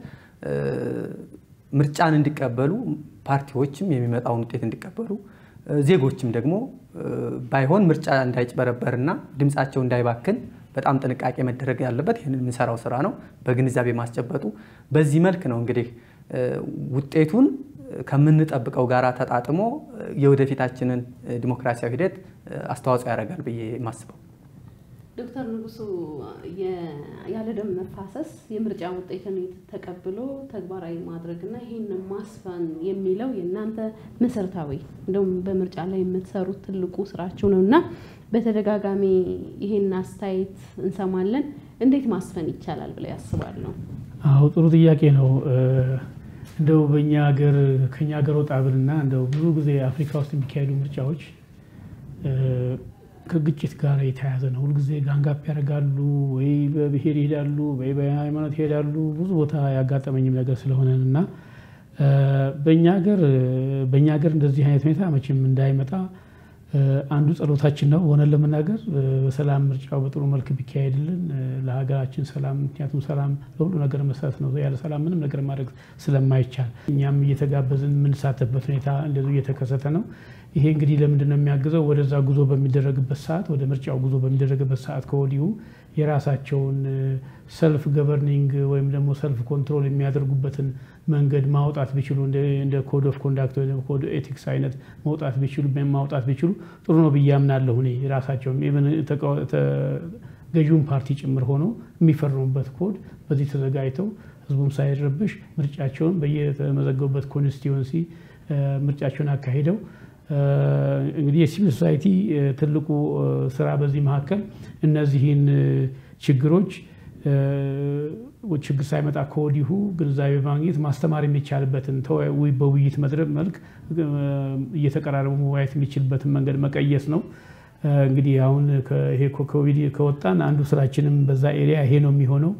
ምርጫን እንዲቀበሉ ፓርቲዎችም የሚመጣውን ውጤት እንዲቀበሉ ዜጎችም ደግሞ ባይሆን ምርጫ እንዳይጭበረበርና ድምፃቸው እንዳይባክን በጣም ጥንቃቄ መደረግ ያለበት ይህንን የምንሰራው ስራ ነው። በግንዛቤ ማስጨበጡ በዚህ መልክ ነው እንግዲህ ውጤቱን ከምንጠብቀው ጋር ተጣጥሞ የወደፊታችንን ዲሞክራሲያዊ ሂደት አስተዋጽኦ ያደርጋል ብዬ የማስበው። ዶክተር ንጉሱ ያለ ደም መፋሰስ የምርጫ ውጤትን ተቀብሎ ተግባራዊ ማድረግና ይህንን ማስፈን የሚለው የእናንተ መሰረታዊ እንደውም በምርጫ ላይ የምትሰሩት ትልቁ ስራችሁ ነው እና በተደጋጋሚ ይህን አስተያየት እንሰማለን። እንዴት ማስፈን ይቻላል ብለው ያስባሉ? አዎ ጥሩ ጥያቄ ነው። እንደው በእኛ ሀገር ከኛ ሀገር ወጣ ብልና እንደው ብዙ ጊዜ አፍሪካ ውስጥ የሚካሄዱ ምርጫዎች ከግጭት ጋር የተያያዘ ነው። ሁልጊዜ ጋንጋፕ ያደርጋሉ፣ ወይ በብሔር ይሄዳሉ፣ ወይ በሃይማኖት ይሄዳሉ። ብዙ ቦታ ያጋጠመኝም ነገር ስለሆነን እና በእኛ ሀገር በእኛ ሀገር እንደዚህ አይነት ሁኔታ መቼም እንዳይመጣ አንዱ ጸሎታችን ነው። ሆነን ለመናገር በሰላም ምርጫው በጥሩ መልክ ቢካሄድልን ለሀገራችን ሰላም፣ ምክንያቱም ሰላም ለሁሉ ነገር መሰረት ነው። ያለ ሰላም ምንም ነገር ማድረግ ስለማይቻል እኛም እየተጋበዝን የምንሳተፍበት ሁኔታ እንደዚሁ እየተከሰተ ነው። ይሄ እንግዲህ ለምንድን ነው የሚያግዘው? ወደዛ ጉዞ በሚደረግበት ሰዓት፣ ወደ ምርጫው ጉዞ በሚደረግበት ሰዓት ከወዲሁ የራሳቸውን ሰልፍ ገቨርኒንግ ወይም ደግሞ ሰልፍ ኮንትሮል የሚያደርጉበትን መንገድ ማውጣት ቢችሉ እንደ ኮድ ኦፍ ኮንዳክት ወይ ኮድ ኤቲክስ አይነት መውጣት ቢችሉ ማውጣት ቢችሉ ጥሩ ነው ብዬ አምናለሁ። እኔ ራሳቸውም ገዢውን ፓርቲ ጭምር ሆኖ የሚፈርሙበት ኮድ በዚህ ተዘጋጅተው ህዝቡም ሳይረብሽ ምርጫቸውን በየተመዘገቡበት ኮንስቲትዌንሲ ምርጫቸውን አካሂደው እንግዲህ የሲቪል ሶሳይቲ ትልቁ ስራ በዚህ መካከል እነዚህን ችግሮች ችግር ሳይመጣ ከወዲሁ ግንዛቤ ማግኘት ማስተማር የሚቻልበትን በውይይት መድረክ መልክ እየተቀራረቡ መወያየት የሚችልበትን መንገድ መቀየስ ነው። እንግዲህ አሁን ይሄ ኮቪድ ከወጣን አንዱ ስራችንም በዛ ኤሪያ ይሄ ነው የሚሆነው።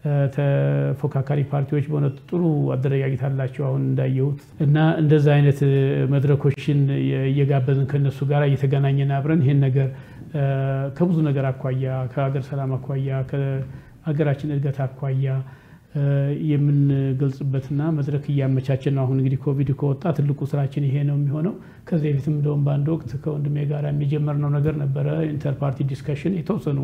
ተፎካካሪ ፓርቲዎች በእውነት ጥሩ አደረጃጀት አላቸው አሁን እንዳየሁት እና እንደዛ አይነት መድረኮችን እየጋበዝን ከነሱ ጋር እየተገናኘን አብረን ይሄን ነገር ከብዙ ነገር አኳያ ከሀገር ሰላም አኳያ ከሀገራችን እድገት አኳያ የምንገልጽበትና መድረክ እያመቻችን ነው። አሁን እንግዲህ ኮቪድ ከወጣ ትልቁ ስራችን ይሄ ነው የሚሆነው። ከዚህ በፊትም እንደውም በአንድ ወቅት ከወንድሜ ጋር የሚጀመርነው ነገር ነበረ። ኢንተር ፓርቲ ዲስከሽን የተወሰኑ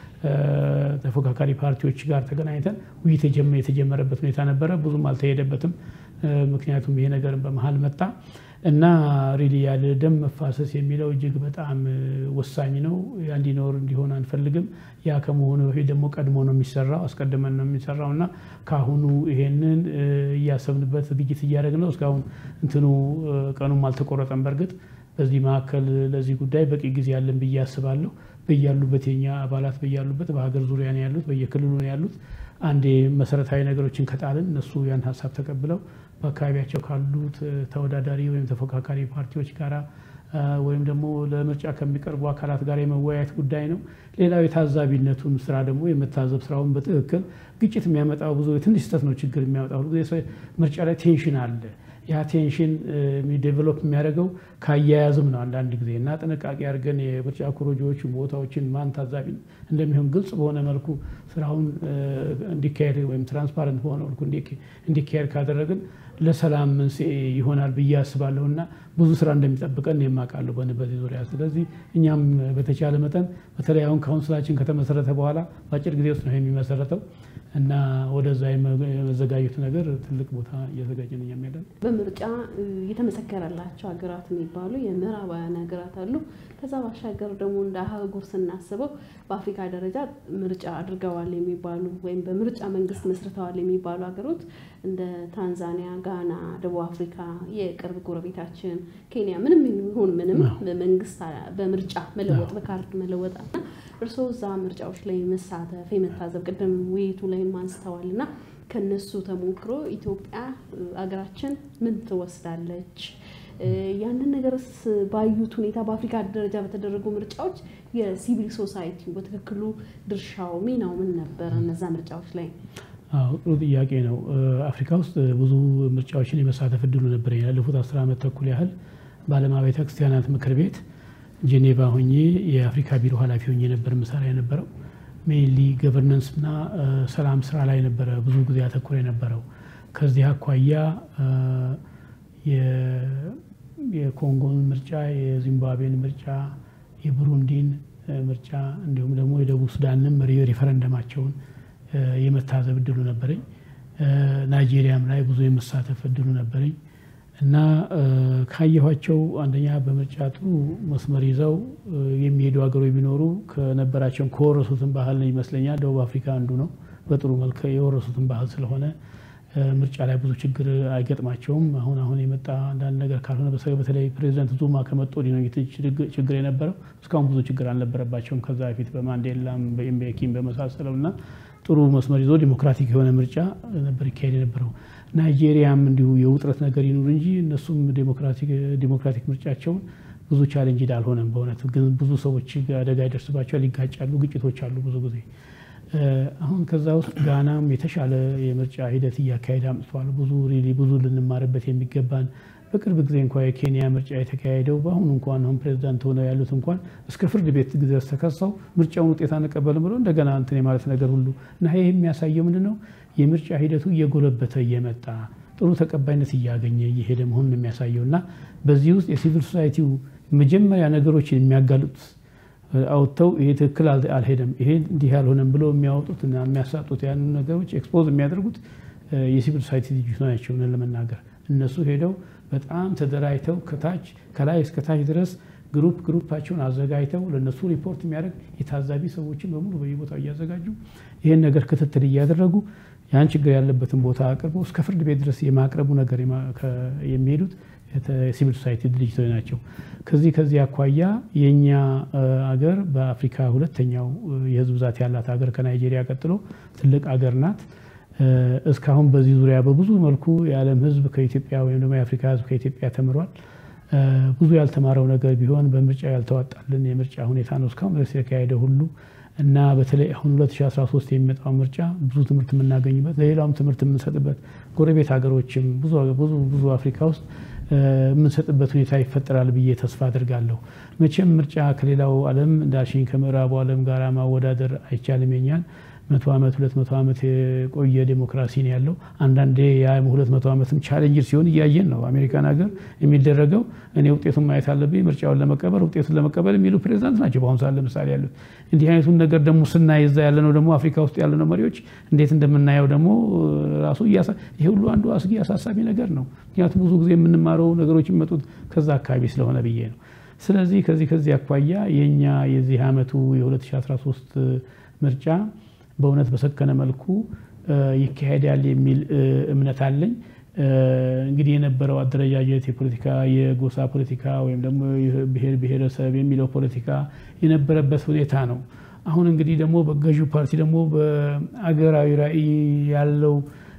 ተፎካካሪ ፓርቲዎች ጋር ተገናኝተን ውይይት የተጀመረበት ሁኔታ ነበረ። ብዙም አልተሄደበትም። ምክንያቱም ይሄ ነገር በመሀል መጣ እና ሪሊ ያለ ደም መፋሰስ የሚለው እጅግ በጣም ወሳኝ ነው። እንዲኖር እንዲሆን አንፈልግም። ያ ከመሆኑ በፊት ደግሞ ቀድሞ ነው የሚሰራው፣ አስቀድመን ነው የሚሰራው እና ከአሁኑ ይሄንን እያሰብንበት ዝግጅት እያደረግን ነው። እስካሁን እንትኑ ቀኑም አልተቆረጠም። በእርግጥ በዚህ መካከል ለዚህ ጉዳይ በቂ ጊዜ ያለን ብዬ አስባለሁ። በያሉበት የኛ አባላት በያሉበት በሀገር ዙሪያ ነው ያሉት፣ በየክልሉ ነው ያሉት። አንዴ መሰረታዊ ነገሮችን ከጣልን እነሱ ያን ሀሳብ ተቀብለው በአካባቢያቸው ካሉት ተወዳዳሪ ወይም ተፎካካሪ ፓርቲዎች ጋራ ወይም ደግሞ ለምርጫ ከሚቀርቡ አካላት ጋር የመወያየት ጉዳይ ነው። ሌላው የታዛቢነቱን ስራ ደግሞ የመታዘብ ስራውን በትክክል ግጭት የሚያመጣው ብዙ ትንሽ ስህተት ነው ችግር የሚያመጣው ሁሉ ምርጫ ላይ ቴንሽን አለ። ያ ቴንሽን ዴቨሎፕ የሚያደርገው ከአያያዝም ነው አንዳንድ ጊዜ እና ጥንቃቄ አድርገን የምርጫ ኮሮጆዎችን ቦታዎችን ማን ታዛቢ እንደሚሆን ግልጽ በሆነ መልኩ ስራውን እንዲካሄድ ወይም ትራንስፓረንት በሆነ መልኩ እንዲካሄድ ካደረግን ለሰላም መንስኤ ይሆናል ብዬ አስባለሁ እና ብዙ ስራ እንደሚጠብቀን የማውቃለሁ በዚህ ዙሪያ። ስለዚህ እኛም በተቻለ መጠን በተለይ አሁን ካውንስላችን ከተመሰረተ በኋላ በአጭር ጊዜ ውስጥ ነው የሚመሰረተው እና ወደዛ የመዘጋጀት ነገር ትልቅ ቦታ እየዘጋጀን እኛም ያለን። በምርጫ የተመሰከረላቸው ሀገራት የሚባሉ የምዕራባውያን ሀገራት አሉ። ከዛ ባሻገር ደግሞ እንደ አህጉር ስናስበው በአፍሪካ ደረጃ ምርጫ አድርገዋል የሚባሉ ወይም በምርጫ መንግስት መስርተዋል የሚባሉ ሀገሮች እንደ ታንዛኒያ፣ ጋና፣ ደቡብ አፍሪካ፣ የቅርብ ጎረቤታችን ኬንያ ምንም ይሁን ምንም መንግስት በምርጫ መለወጥ በካርድ መለወጥ እና እርስዎ እዛ ምርጫዎች ላይ መሳተፍ የመታዘብ ቅድም ውይይቱ ላይም አንስተዋል እና ከነሱ ተሞክሮ ኢትዮጵያ ሀገራችን ምን ትወስዳለች? ያንን ነገርስ ባዩት ሁኔታ በአፍሪካ ደረጃ በተደረጉ ምርጫዎች የሲቪል ሶሳይቲ በትክክሉ ድርሻው ሚናው ምን ነበር? እነዛ ምርጫዎች ላይ አዎ ጥሩ ጥያቄ ነው። አፍሪካ ውስጥ ብዙ ምርጫዎችን የመሳተፍ እድሉ ነበር። ያለፉት አስር ዓመት ተኩል ያህል በዓለም አብያተ ክርስቲያናት ምክር ቤት ጄኔቫ ሆኜ የአፍሪካ ቢሮ ኃላፊ ሆኜ ነበር ምሰራ የነበረው። ሜይንሊ ገቨርነንስ እና ሰላም ስራ ላይ ነበረ ብዙ ጊዜ አተኩሮ የነበረው። ከዚህ አኳያ የኮንጎን ምርጫ፣ የዚምባብዌን ምርጫ፣ የቡሩንዲን ምርጫ እንዲሁም ደግሞ የደቡብ ሱዳንም ሪፈረንደማቸውን የመታዘብ እድሉ ነበረኝ። ናይጄሪያም ላይ ብዙ የመሳተፍ እድሉ ነበረኝ እና ካየኋቸው አንደኛ በምርጫ ጥሩ መስመር ይዘው የሚሄዱ ሀገሮች ቢኖሩ ከነበራቸውን ከወረሱትን ባህል ይመስለኛል ደቡብ አፍሪካ አንዱ ነው። በጥሩ መልክ የወረሱትን ባህል ስለሆነ ምርጫ ላይ ብዙ ችግር አይገጥማቸውም። አሁን አሁን የመጣ አንዳንድ ነገር ካልሆነ በተለይ ፕሬዚደንት ዙማ ከመጡ ወዲህ ነው ችግር የነበረው። እስካሁን ብዙ ችግር አልነበረባቸውም። ከዛ በፊት በማንዴላም በኤምቤኪም በመሳሰለው እና ጥሩ መስመር ይዞ ዲሞክራቲክ የሆነ ምርጫ ነበር ይካሄድ የነበረው። ናይጄሪያም እንዲሁ የውጥረት ነገር ይኑር እንጂ እነሱም ዲሞክራቲክ ምርጫቸውን ብዙ ቻሌንጅ አልሆነም። በእውነት ግን ብዙ ሰዎች አደጋ ይደርስባቸዋል፣ ይጋጫሉ፣ ግጭቶች አሉ ብዙ ጊዜ። አሁን ከዛ ውስጥ ጋናም የተሻለ የምርጫ ሂደት እያካሄደ አምጥቷል። ብዙ ሪሊ ብዙ ልንማርበት የሚገባን በቅርብ ጊዜ እንኳ የኬንያ ምርጫ የተካሄደው በአሁኑ እንኳን አሁን ፕሬዚዳንት ሆነው ያሉት እንኳን እስከ ፍርድ ቤት ድረስ ተከሰው ምርጫውን ውጤት አንቀበልም ብሎ እንደገና እንትን የማለት ነገር ሁሉ እና ይህ የሚያሳየው ምንድን ነው? የምርጫ ሂደቱ እየጎለበተ እየመጣ ጥሩ ተቀባይነት እያገኘ እየሄደ መሆኑን የሚያሳየው እና በዚህ ውስጥ የሲቪል ሶሳይቲው መጀመሪያ ነገሮችን የሚያጋልጡት አውጥተው ይሄ ትክክል አልሄደም፣ ይሄ እንዲህ ያልሆነም ብለው የሚያወጡት እና የሚያሳጡት ያን ነገሮች ኤክስፖዝ የሚያደርጉት የሲቪል ሶሳይቲ ልጅቶች ናቸው። ለመናገር እነሱ ሄደው በጣም ተደራጅተው ከታች ከላይ እስከ ታች ድረስ ግሩፕ ግሩፓቸውን አዘጋጅተው ለእነሱ ሪፖርት የሚያደርግ የታዛቢ ሰዎችን በሙሉ በየቦታው እያዘጋጁ ይህን ነገር ክትትል እያደረጉ ያን ችግር ያለበትን ቦታ አቅርበው እስከ ፍርድ ቤት ድረስ የማቅረቡ ነገር የሚሄዱት ሲቪል ሶሳይቲ ድርጅቶች ናቸው። ከዚህ ከዚህ አኳያ የእኛ አገር በአፍሪካ ሁለተኛው የህዝብ ብዛት ያላት ሀገር ከናይጄሪያ ቀጥሎ ትልቅ አገር ናት። እስካሁን በዚህ ዙሪያ በብዙ መልኩ የዓለም ህዝብ ከኢትዮጵያ ወይም ደግሞ የአፍሪካ ህዝብ ከኢትዮጵያ ተምሯል። ብዙ ያልተማረው ነገር ቢሆን በምርጫ ያልተዋጣልን የምርጫ ሁኔታ ነው እስካሁን ድረስ የተካሄደ ሁሉ እና በተለይ አሁን 2013 የሚመጣው ምርጫ ብዙ ትምህርት የምናገኝበት ለሌላውም ትምህርት የምንሰጥበት ጎረቤት ሀገሮችም ብዙ ብዙ አፍሪካ ውስጥ የምንሰጥበት ሁኔታ ይፈጠራል ብዬ ተስፋ አድርጋለሁ። መቼም ምርጫ ከሌላው ዓለም እንዳልሽኝ ከምዕራቡ ዓለም ጋር ማወዳደር አይቻልም። የኛን መቶ ዓመት ሁለት መቶ ዓመት የቆየ ዴሞክራሲ ነው ያለው። አንዳንዴ ያ ሁለት መቶ ዓመትም ቻሌንጅ ሲሆን እያየን ነው። አሜሪካን ሀገር የሚደረገው እኔ ውጤቱን ማየት አለብኝ ምርጫውን ለመቀበል ውጤቱን ለመቀበል የሚሉ ፕሬዚዳንት ናቸው በአሁኑ ሰዓት ለምሳሌ ያሉት። እንዲህ አይነቱን ነገር ደግሞ ስናይ እዛ ያለነው ደግሞ አፍሪካ ውስጥ ያለነው መሪዎች እንዴት እንደምናየው ደግሞ ራሱ ይሄ ሁሉ አንዱ አስጊ አሳሳቢ ነገር ነው። ምክንያቱም ብዙ ጊዜ የምንማረው ነገሮች የሚመጡት ከዛ አካባቢ ስለሆነ ብዬ ነው። ስለዚህ ከዚህ ከዚህ አኳያ የእኛ የዚህ ዓመቱ የ2013 ምርጫ በእውነት በሰከነ መልኩ ይካሄዳል የሚል እምነት አለኝ። እንግዲህ የነበረው አደረጃጀት የፖለቲካ የጎሳ ፖለቲካ ወይም ደግሞ ብሔር ብሔረሰብ የሚለው ፖለቲካ የነበረበት ሁኔታ ነው። አሁን እንግዲህ ደግሞ በገዢው ፓርቲ ደግሞ በአገራዊ ራዕይ ያለው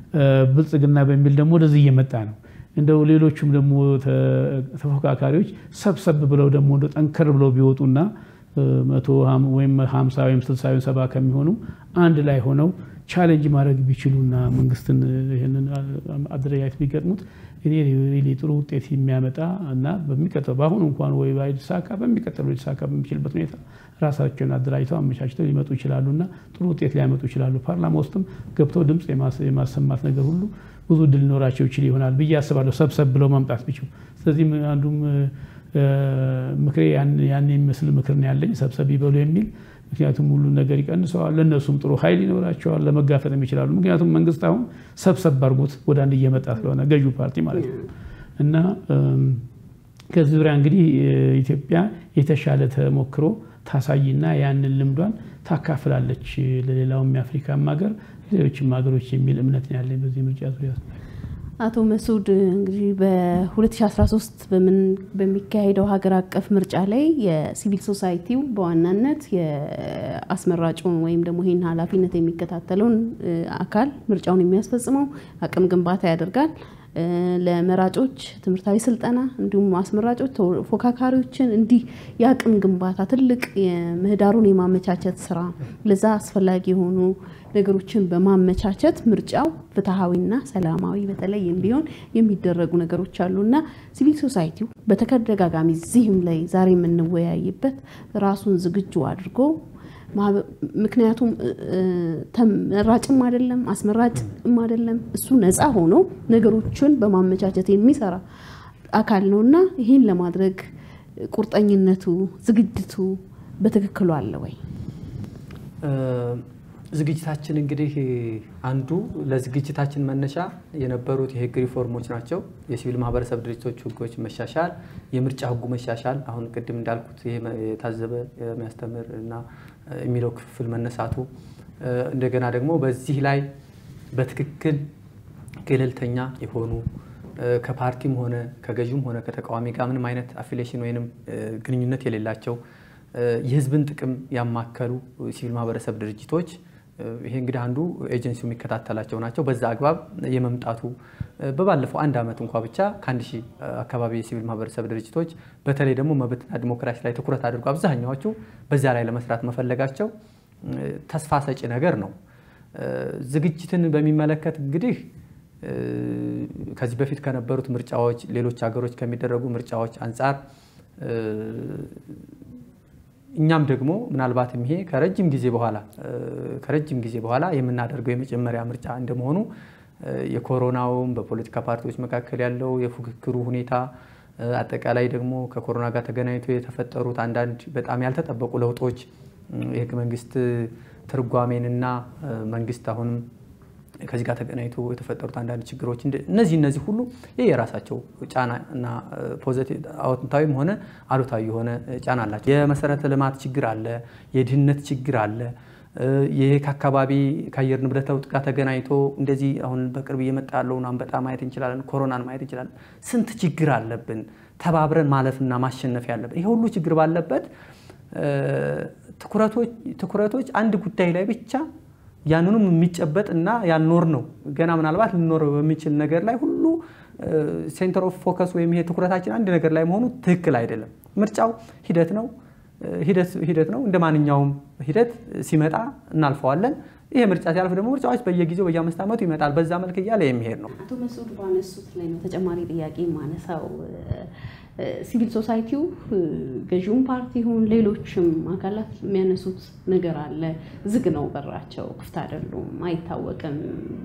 ብልጽግና በሚል ደግሞ ወደዚህ እየመጣ ነው። እንደው ሌሎቹም ደግሞ ተፎካካሪዎች ሰብሰብ ብለው ደግሞ እንደ ጠንከር ብለው ቢወጡና መቶ ወይም ሀምሳ ወይም ስልሳ ወይም ሰባ ከሚሆኑ አንድ ላይ ሆነው ቻሌንጅ ማድረግ ቢችሉና መንግስትን ይህንን አደረጃጀት ቢገጥሙት እኔ ሪሊ ጥሩ ውጤት የሚያመጣ እና በሚቀጥለው በአሁኑ እንኳን ወይ ባይሳካ በሚቀጥለው ሊሳካ በሚችልበት ሁኔታ ራሳቸውን አደራጅተው አመቻችተው ሊመጡ ይችላሉ እና ጥሩ ውጤት ሊያመጡ ይችላሉ። ፓርላማ ውስጥም ገብተው ድምፅ የማሰማት ነገር ሁሉ ብዙ እድል ሊኖራቸው ይችል ይሆናል ብዬ አስባለሁ፣ ሰብሰብ ብለው ማምጣት ቢችሉ። ስለዚህም አንዱም ምክሬ ያን የሚመስል ምክር ነው ያለኝ፣ ሰብሰብ ይበሉ የሚል ምክንያቱም ሁሉ ነገር ይቀንሰዋል። ለእነሱም ጥሩ ኃይል ይኖራቸዋል፣ ለመጋፈጥም ይችላሉ። ምክንያቱም መንግስት አሁን ሰብሰብ አድርጎት ወደ አንድ እየመጣ ስለሆነ ገዢው ፓርቲ ማለት ነው እና ከዚህ ዙሪያ እንግዲህ ኢትዮጵያ የተሻለ ተሞክሮ ታሳይና ያንን ልምዷን ታካፍላለች ለሌላውም የአፍሪካም ሀገር ሌሎችም ሀገሮች የሚል እምነት ነው ያለኝ በዚህ ምርጫ ዙሪያ። አቶ መስዑድ እንግዲህ በ2013 በሚካሄደው ሀገር አቀፍ ምርጫ ላይ የሲቪል ሶሳይቲው በዋናነት የአስመራጩን ወይም ደግሞ ይህን ኃላፊነት የሚከታተለውን አካል ምርጫውን የሚያስፈጽመው አቅም ግንባታ ያደርጋል። ለመራጮች ትምህርታዊ ስልጠና እንዲሁም አስመራጮች ተፎካካሪዎችን እንዲህ የአቅም ግንባታ ትልቅ ምህዳሩን የማመቻቸት ስራ ለዛ አስፈላጊ የሆኑ ነገሮችን በማመቻቸት ምርጫው ፍትሐዊና ሰላማዊ በተለይም ቢሆን የሚደረጉ ነገሮች አሉ እና ሲቪል ሶሳይቲው በተደጋጋሚ እዚህም ላይ ዛሬ የምንወያይበት ራሱን ዝግጁ አድርጎ ምክንያቱም ተመራጭም አይደለም አስመራጭም አይደለም። እሱ ነፃ ሆኖ ነገሮችን በማመቻቸት የሚሰራ አካል ነው እና ይህን ለማድረግ ቁርጠኝነቱ፣ ዝግጅቱ በትክክሉ አለ ወይ? ዝግጅታችን እንግዲህ አንዱ ለዝግጅታችን መነሻ የነበሩት የህግ ሪፎርሞች ናቸው። የሲቪል ማህበረሰብ ድርጅቶች ህጎች መሻሻል፣ የምርጫ ህጉ መሻሻል፣ አሁን ቅድም እንዳልኩት የታዘበ የሚያስተምር እና የሚለው ክፍል መነሳቱ፣ እንደገና ደግሞ በዚህ ላይ በትክክል ገለልተኛ የሆኑ ከፓርቲም ሆነ ከገዥም ሆነ ከተቃዋሚ ጋር ምንም አይነት አፊሌሽን ወይንም ግንኙነት የሌላቸው የህዝብን ጥቅም ያማከሉ ሲቪል ማህበረሰብ ድርጅቶች ይሄ እንግዲህ አንዱ ኤጀንሲው የሚከታተላቸው ናቸው። በዛ አግባብ የመምጣቱ በባለፈው አንድ ዓመት እንኳ ብቻ ከአንድ ሺህ አካባቢ የሲቪል ማህበረሰብ ድርጅቶች በተለይ ደግሞ መብትና ዲሞክራሲ ላይ ትኩረት አድርጎ አብዛኛዎቹ በዚያ ላይ ለመስራት መፈለጋቸው ተስፋ ሰጪ ነገር ነው። ዝግጅትን በሚመለከት እንግዲህ ከዚህ በፊት ከነበሩት ምርጫዎች፣ ሌሎች ሀገሮች ከሚደረጉ ምርጫዎች አንጻር እኛም ደግሞ ምናልባትም ይሄ ከረጅም ጊዜ በኋላ ከረጅም ጊዜ በኋላ የምናደርገው የመጀመሪያ ምርጫ እንደመሆኑ የኮሮናውም በፖለቲካ ፓርቲዎች መካከል ያለው የፉክክሩ ሁኔታ አጠቃላይ ደግሞ ከኮሮና ጋር ተገናኝቶ የተፈጠሩት አንዳንድ በጣም ያልተጠበቁ ለውጦች የህገ መንግስት ትርጓሜንና መንግስት አሁንም ከዚህ ጋር ተገናኝቶ የተፈጠሩት አንዳንድ ችግሮች እነዚህ እነዚህ ሁሉ ይህ የራሳቸው ጫና እና ፖዘቲቭ አዎንታዊም ሆነ አሉታዊ የሆነ ጫና አላቸው። የመሰረተ ልማት ችግር አለ፣ የድህነት ችግር አለ። ይሄ ከአካባቢ ከአየር ንብረት ለውጥ ጋር ተገናኝቶ እንደዚህ አሁን በቅርብ እየመጣ ያለውን አንበጣ ማየት እንችላለን፣ ኮሮናን ማየት እንችላለን። ስንት ችግር አለብን ተባብረን ማለፍና ማሸነፍ ያለብን። ይሄ ሁሉ ችግር ባለበት ትኩረቶች አንድ ጉዳይ ላይ ብቻ ያንኑም የሚጨበጥ እና ያልኖር ነው ገና ምናልባት ልኖር በሚችል ነገር ላይ ሁሉ ሴንተር ኦፍ ፎከስ ወይም ይሄ ትኩረታችን አንድ ነገር ላይ መሆኑ ትክክል አይደለም። ምርጫው ሂደት ነው ሂደት ነው። እንደ ማንኛውም ሂደት ሲመጣ እናልፈዋለን። ይሄ ምርጫ ሲያልፍ ደግሞ ምርጫዎች በየጊዜው በየአምስት ዓመቱ ይመጣል። በዛ መልክ እያለ የሚሄድ ነው። አቶ መስዑድ ባነሱት ላይ ነው ተጨማሪ ጥያቄ ማነሳው ሲቪል ሶሳይቲው ገዢውን ፓርቲ ይሁን ሌሎችም አካላት የሚያነሱት ነገር አለ። ዝግ ነው በራቸው፣ ክፍት አይደሉም፣ አይታወቅም።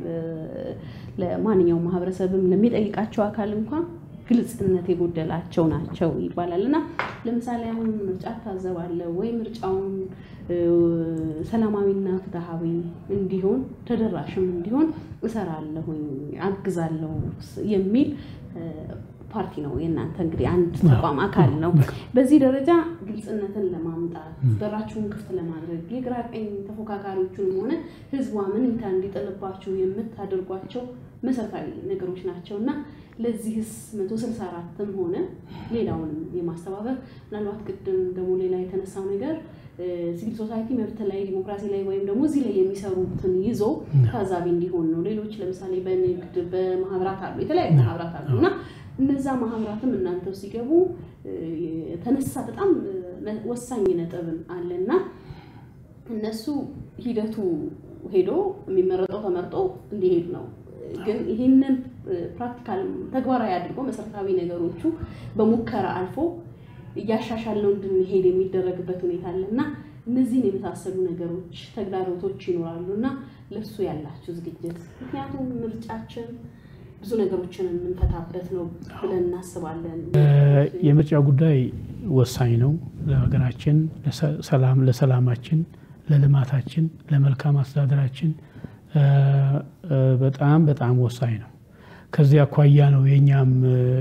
ለማንኛውም ማህበረሰብም ለሚጠይቃቸው አካል እንኳን ግልጽነት የጎደላቸው ናቸው ይባላል እና ለምሳሌ አሁን ምርጫ ታዘባለ ወይ ምርጫውን ሰላማዊና ፍትሐዊ እንዲሆን ተደራሽም እንዲሆን እሰራለሁኝ አግዛለሁ የሚል ፓርቲ ነው የእናንተ እንግዲህ አንድ ተቋም አካል ነው። በዚህ ደረጃ ግልጽነትን ለማምጣት በራችሁን ክፍት ለማድረግ የግራ ቀኝ ተፎካካሪዎቹንም ሆነ ህዝቡ አመኔታ እንዲጥልባችሁ የምታደርጓቸው መሰረታዊ ነገሮች ናቸው እና ለዚህስ መቶ ስልሳ አራትም ሆነ ሌላውንም የማስተባበር ምናልባት ቅድም ደግሞ ሌላ የተነሳው ነገር ሲቪል ሶሳይቲ መብት ላይ ዲሞክራሲ ላይ ወይም ደግሞ እዚህ ላይ የሚሰሩትን ይዞ ታዛቢ እንዲሆን ነው። ሌሎች ለምሳሌ በንግድ በማህበራት አሉ፣ የተለያዩ ማህበራት አሉ እና እነዛ ማህበራትም እናንተው ሲገቡ የተነሳ በጣም ወሳኝ ነጥብን አለና እነሱ ሂደቱ ሄዶ የሚመረጠው ተመርጦ እንዲሄድ ነው። ግን ይህንን ፕራክቲካል ተግባራዊ አድርጎ መሰረታዊ ነገሮቹ በሙከራ አልፎ እያሻሻለው እንድንሄድ የሚደረግበት ሁኔታ አለ እና እነዚህን የመሳሰሉ ነገሮች ተግዳሮቶች ይኖራሉ እና ለእሱ ያላችሁ ዝግጅት ምክንያቱም ምርጫችን ብዙ ነገሮችን የምንፈታበት ነው ብለን እናስባለን። የምርጫ ጉዳይ ወሳኝ ነው ለሀገራችን፣ ሰላም ለሰላማችን፣ ለልማታችን፣ ለመልካም አስተዳደራችን በጣም በጣም ወሳኝ ነው። ከዚህ አኳያ ነው የእኛም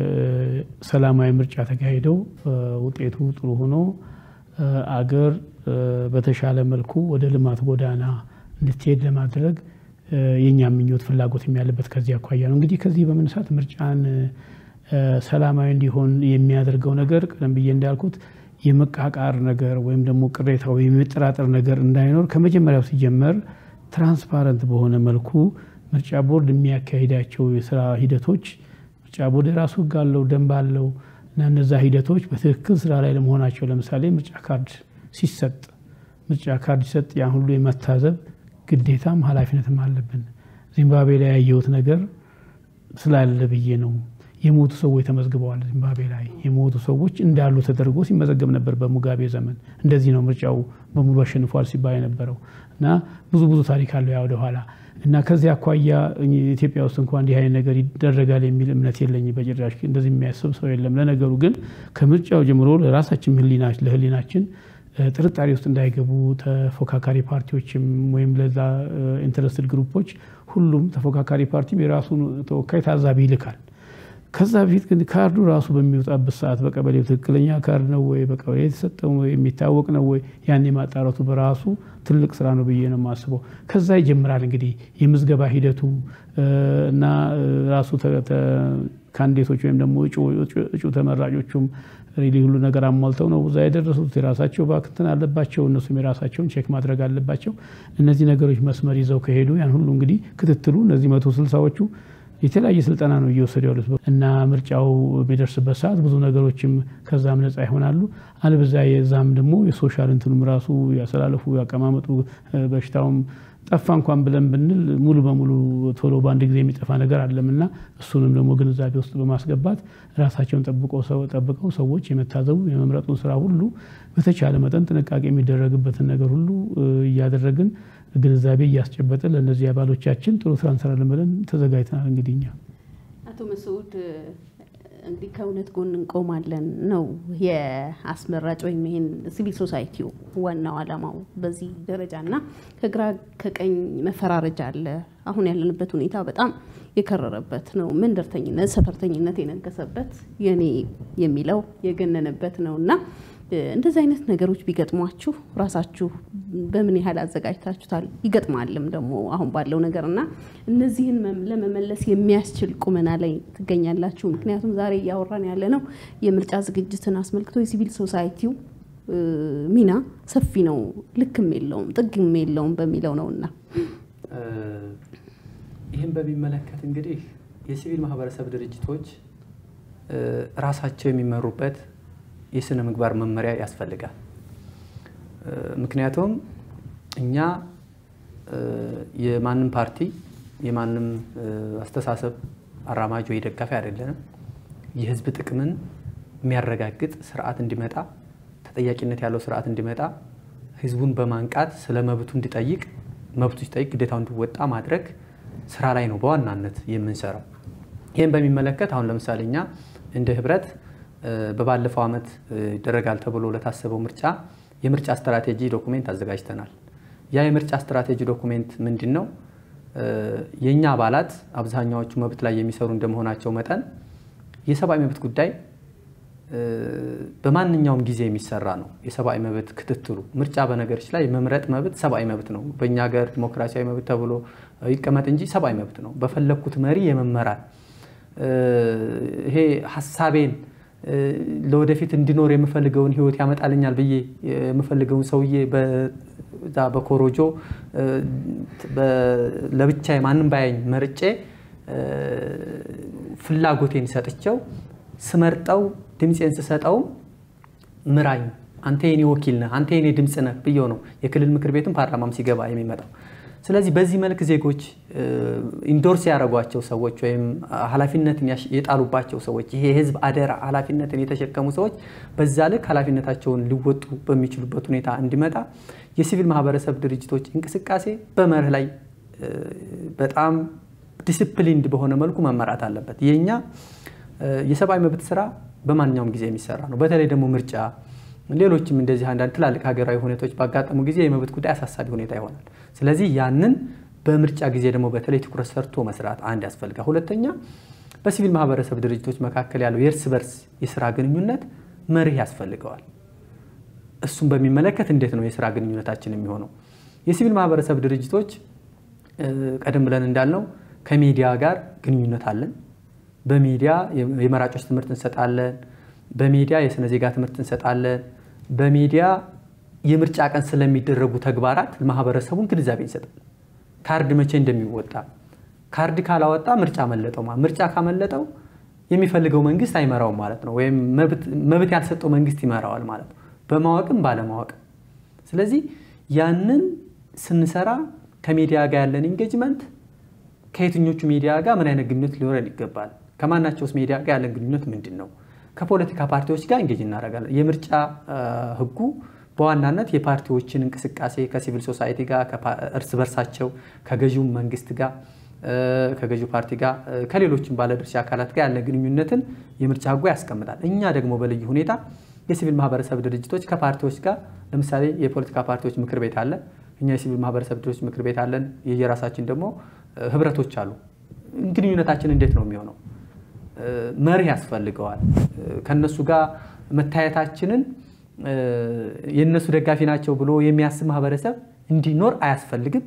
ሰላማዊ ምርጫ ተካሂደው ውጤቱ ጥሩ ሆኖ አገር በተሻለ መልኩ ወደ ልማት ጎዳና እንድትሄድ ለማድረግ የእኛ ምኞት ፍላጎት ያለበት ከዚህ አኳያ ነው። እንግዲህ ከዚህ በመነሳት ምርጫን ሰላማዊ እንዲሆን የሚያደርገው ነገር ቀደም ብዬ እንዳልኩት የመቃቃር ነገር ወይም ደግሞ ቅሬታ ወይም የመጠራጠር ነገር እንዳይኖር ከመጀመሪያው ሲጀመር ትራንስፓረንት በሆነ መልኩ ምርጫ ቦርድ የሚያካሂዳቸው የስራ ሂደቶች ምርጫ ቦርድ የራሱ ሕግ አለው፣ ደንብ አለው እና እነዛ ሂደቶች በትክክል ስራ ላይ ለመሆናቸው ለምሳሌ ምርጫ ካርድ ሲሰጥ ምርጫ ካርድ ሲሰጥ ያን ሁሉ የመታዘብ ግዴታም ኃላፊነትም አለብን። ዚምባብዌ ላይ ያየሁት ነገር ስላለ ብዬ ነው። የሞቱ ሰዎች ተመዝግበዋል። ዚምባብዌ ላይ የሞቱ ሰዎች እንዳሉ ተደርጎ ሲመዘገብ ነበር በሙጋቤ ዘመን። እንደዚህ ነው ምርጫው በሙሉ አሸንፏል ሲባል የነበረው እና ብዙ ብዙ ታሪክ አለው ያ ወደኋላ እና ከዚህ አኳያ ኢትዮጵያ ውስጥ እንኳ እንዲህ አይነት ነገር ይደረጋል የሚል እምነት የለኝም በጭራሽ። እንደዚህ የሚያስብ ሰው የለም። ለነገሩ ግን ከምርጫው ጀምሮ ለራሳችን ለህሊናችን ጥርጣሬ ውስጥ እንዳይገቡ ተፎካካሪ ፓርቲዎችም ወይም ለዛ ኢንተረስትድ ግሩፖች ሁሉም ተፎካካሪ ፓርቲም የራሱን ተወካይ ታዛቢ ይልካል። ከዛ በፊት ግን ካርዱ ራሱ በሚወጣበት ሰዓት በቀበሌው ትክክለኛ ካርድ ነው ወይ በቀበሌ የተሰጠው የሚታወቅ ነው ወይ ያን የማጣራቱ በራሱ ትልቅ ስራ ነው ብዬ ነው የማስበው። ከዛ ይጀምራል እንግዲህ የምዝገባ ሂደቱ እና ራሱ ካንዲዴቶች ወይም ደግሞ እጩ ተመራጮቹም ሪሊ ሁሉ ነገር አሟልተው ነው እዛ የደረሱት። የራሳቸው ባክንትን አለባቸው፣ እነሱም የራሳቸውን ቼክ ማድረግ አለባቸው። እነዚህ ነገሮች መስመር ይዘው ከሄዱ ያን ሁሉ እንግዲህ ክትትሉ እነዚህ መቶ ስልሳዎቹ የተለያየ ስልጠና ነው እየወሰዱ ያሉት እና ምርጫው በሚደርስበት ሰዓት ብዙ ነገሮችም ከዛም ነፃ ይሆናሉ። አልበዛ የዛም ደግሞ የሶሻል እንትኑም ራሱ ያስተላለፉ ያቀማመጡ በሽታውም ጠፋ እንኳን ብለን ብንል ሙሉ በሙሉ ቶሎ በአንድ ጊዜ የሚጠፋ ነገር አለምና እሱንም ደግሞ ግንዛቤ ውስጥ በማስገባት ራሳቸውን ጠብቀው ሰዎች የመታዘቡ የመምረጡን ስራ ሁሉ በተቻለ መጠን ጥንቃቄ የሚደረግበትን ነገር ሁሉ እያደረግን ግንዛቤ እያስጨበጥን ለእነዚህ አባሎቻችን ጥሩ ስራ እንሰራለን ብለን ተዘጋጅተናል። እንግዲህ እኛ አቶ መስዑድ እንግዲህ ከእውነት ጎን እንቆማለን ነው የአስመራጭ ወይም ይህን ሲቪል ሶሳይቲው ዋናው ዓላማው በዚህ ደረጃ እና ከግራ ከቀኝ መፈራረጃ አለ። አሁን ያለንበት ሁኔታ በጣም የከረረበት ነው። መንደርተኝነት፣ ሰፈርተኝነት የነገሰበት የኔ የሚለው የገነነበት ነው እና እንደዚህ አይነት ነገሮች ቢገጥሟችሁ ራሳችሁ በምን ያህል አዘጋጅታችሁታል? ይገጥማልም ደግሞ አሁን ባለው ነገር እና እነዚህን ለመመለስ የሚያስችል ቁመና ላይ ትገኛላችሁ? ምክንያቱም ዛሬ እያወራን ያለ ነው የምርጫ ዝግጅትን አስመልክቶ የሲቪል ሶሳይቲው ሚና ሰፊ ነው፣ ልክም የለውም ጥግም የለውም በሚለው ነው እና ይህን በሚመለከት እንግዲህ የሲቪል ማህበረሰብ ድርጅቶች ራሳቸው የሚመሩበት የስነ ምግባር መመሪያ ያስፈልጋል። ምክንያቱም እኛ የማንም ፓርቲ የማንም አስተሳሰብ አራማጅ ወይ ደጋፊ አይደለንም። የህዝብ ጥቅምን የሚያረጋግጥ ስርዓት እንዲመጣ፣ ተጠያቂነት ያለው ስርዓት እንዲመጣ ህዝቡን በማንቃት ስለ መብቱ እንዲጠይቅ፣ መብቱ ሲጠይቅ ግዴታው እንዲወጣ ማድረግ ስራ ላይ ነው በዋናነት የምንሰራው። ይህም በሚመለከት አሁን ለምሳሌ እኛ እንደ ህብረት በባለፈው ዓመት ይደረጋል ተብሎ ለታሰበው ምርጫ የምርጫ ስትራቴጂ ዶኩሜንት አዘጋጅተናል። ያ የምርጫ ስትራቴጂ ዶኩሜንት ምንድን ነው? የእኛ አባላት አብዛኛዎቹ መብት ላይ የሚሰሩ እንደመሆናቸው መጠን የሰብአዊ መብት ጉዳይ በማንኛውም ጊዜ የሚሰራ ነው። የሰብአዊ መብት ክትትሉ ምርጫ በነገሮች ላይ የመምረጥ መብት ሰብአዊ መብት ነው። በእኛ ሀገር ዲሞክራሲያዊ መብት ተብሎ ይቀመጥ እንጂ ሰብአዊ መብት ነው። በፈለግኩት መሪ የመመራት ይሄ ሀሳቤን ለወደፊት እንዲኖር የምፈልገውን ህይወት ያመጣልኛል ብዬ የምፈልገውን ሰውዬ በዛ በኮሮጆ ለብቻ ማንም ባያኝ መርጬ ፍላጎቴን ሰጥቸው ስመርጠው ድምፄን ስሰጠውም ምራኝ፣ አንተ የኔ ወኪል ነህ፣ አንተ የኔ ድምፅ ነህ ብዬው ነው የክልል ምክር ቤትም ፓርላማም ሲገባ የሚመጣው። ስለዚህ በዚህ መልክ ዜጎች ኢንዶርስ ያደረጓቸው ሰዎች ወይም ኃላፊነትን የጣሉባቸው ሰዎች ይሄ የህዝብ አደራ ኃላፊነትን የተሸከሙ ሰዎች በዛ ልክ ኃላፊነታቸውን ሊወጡ በሚችሉበት ሁኔታ እንዲመጣ የሲቪል ማህበረሰብ ድርጅቶች እንቅስቃሴ በመርህ ላይ በጣም ዲስፕሊንድ በሆነ መልኩ መመራት አለበት። የእኛ የሰብአዊ መብት ስራ በማንኛውም ጊዜ የሚሰራ ነው። በተለይ ደግሞ ምርጫ ሌሎችም እንደዚህ አንዳንድ ትላልቅ ሀገራዊ ሁኔታዎች ባጋጠሙ ጊዜ የመብት ጉዳይ አሳሳቢ ሁኔታ ይሆናል። ስለዚህ ያንን በምርጫ ጊዜ ደግሞ በተለይ ትኩረት ሰርቶ መስራት አንድ ያስፈልጋል። ሁለተኛ በሲቪል ማህበረሰብ ድርጅቶች መካከል ያለው የእርስ በርስ የስራ ግንኙነት መርህ ያስፈልገዋል። እሱን በሚመለከት እንዴት ነው የስራ ግንኙነታችን የሚሆነው? የሲቪል ማህበረሰብ ድርጅቶች ቀደም ብለን እንዳልነው ከሚዲያ ጋር ግንኙነት አለን። በሚዲያ የመራጮች ትምህርት እንሰጣለን። በሚዲያ የስነ ዜጋ ትምህርት እንሰጣለን። በሚዲያ የምርጫ ቀን ስለሚደረጉ ተግባራት ማህበረሰቡን ግንዛቤ እንሰጣለን። ካርድ መቼ እንደሚወጣ ካርድ ካላወጣ ምርጫ መለጠው፣ ምርጫ ካመለጠው የሚፈልገው መንግስት አይመራውም ማለት ነው። ወይም መብት ያልሰጠው መንግስት ይመራዋል ማለት ነው፣ በማወቅም ባለማወቅም። ስለዚህ ያንን ስንሰራ ከሚዲያ ጋር ያለን ኢንጌጅመንት ከየትኞቹ ሚዲያ ጋር ምን አይነት ግንኙነት ሊኖረን ይገባል? ከማናቸውስ ሚዲያ ጋር ያለን ግንኙነት ምንድን ነው? ከፖለቲካ ፓርቲዎች ጋር እንጌጅ እናደርጋለን። የምርጫ ህጉ በዋናነት የፓርቲዎችን እንቅስቃሴ ከሲቪል ሶሳይቲ ጋር እርስ በርሳቸው ከገዢው መንግስት ጋር ከገዢው ፓርቲ ጋር ከሌሎችም ባለድርሻ አካላት ጋር ያለ ግንኙነትን የምርጫ ህጉ ያስቀምጣል። እኛ ደግሞ በልዩ ሁኔታ የሲቪል ማህበረሰብ ድርጅቶች ከፓርቲዎች ጋር ለምሳሌ የፖለቲካ ፓርቲዎች ምክር ቤት አለ። እኛ የሲቪል ማህበረሰብ ድርጅቶች ምክር ቤት አለን። የየራሳችን ደግሞ ህብረቶች አሉ። ግንኙነታችን እንዴት ነው የሚሆነው? መርህ ያስፈልገዋል። ከነሱ ጋር መታየታችንን የእነሱ ደጋፊ ናቸው ብሎ የሚያስብ ማህበረሰብ እንዲኖር አያስፈልግም።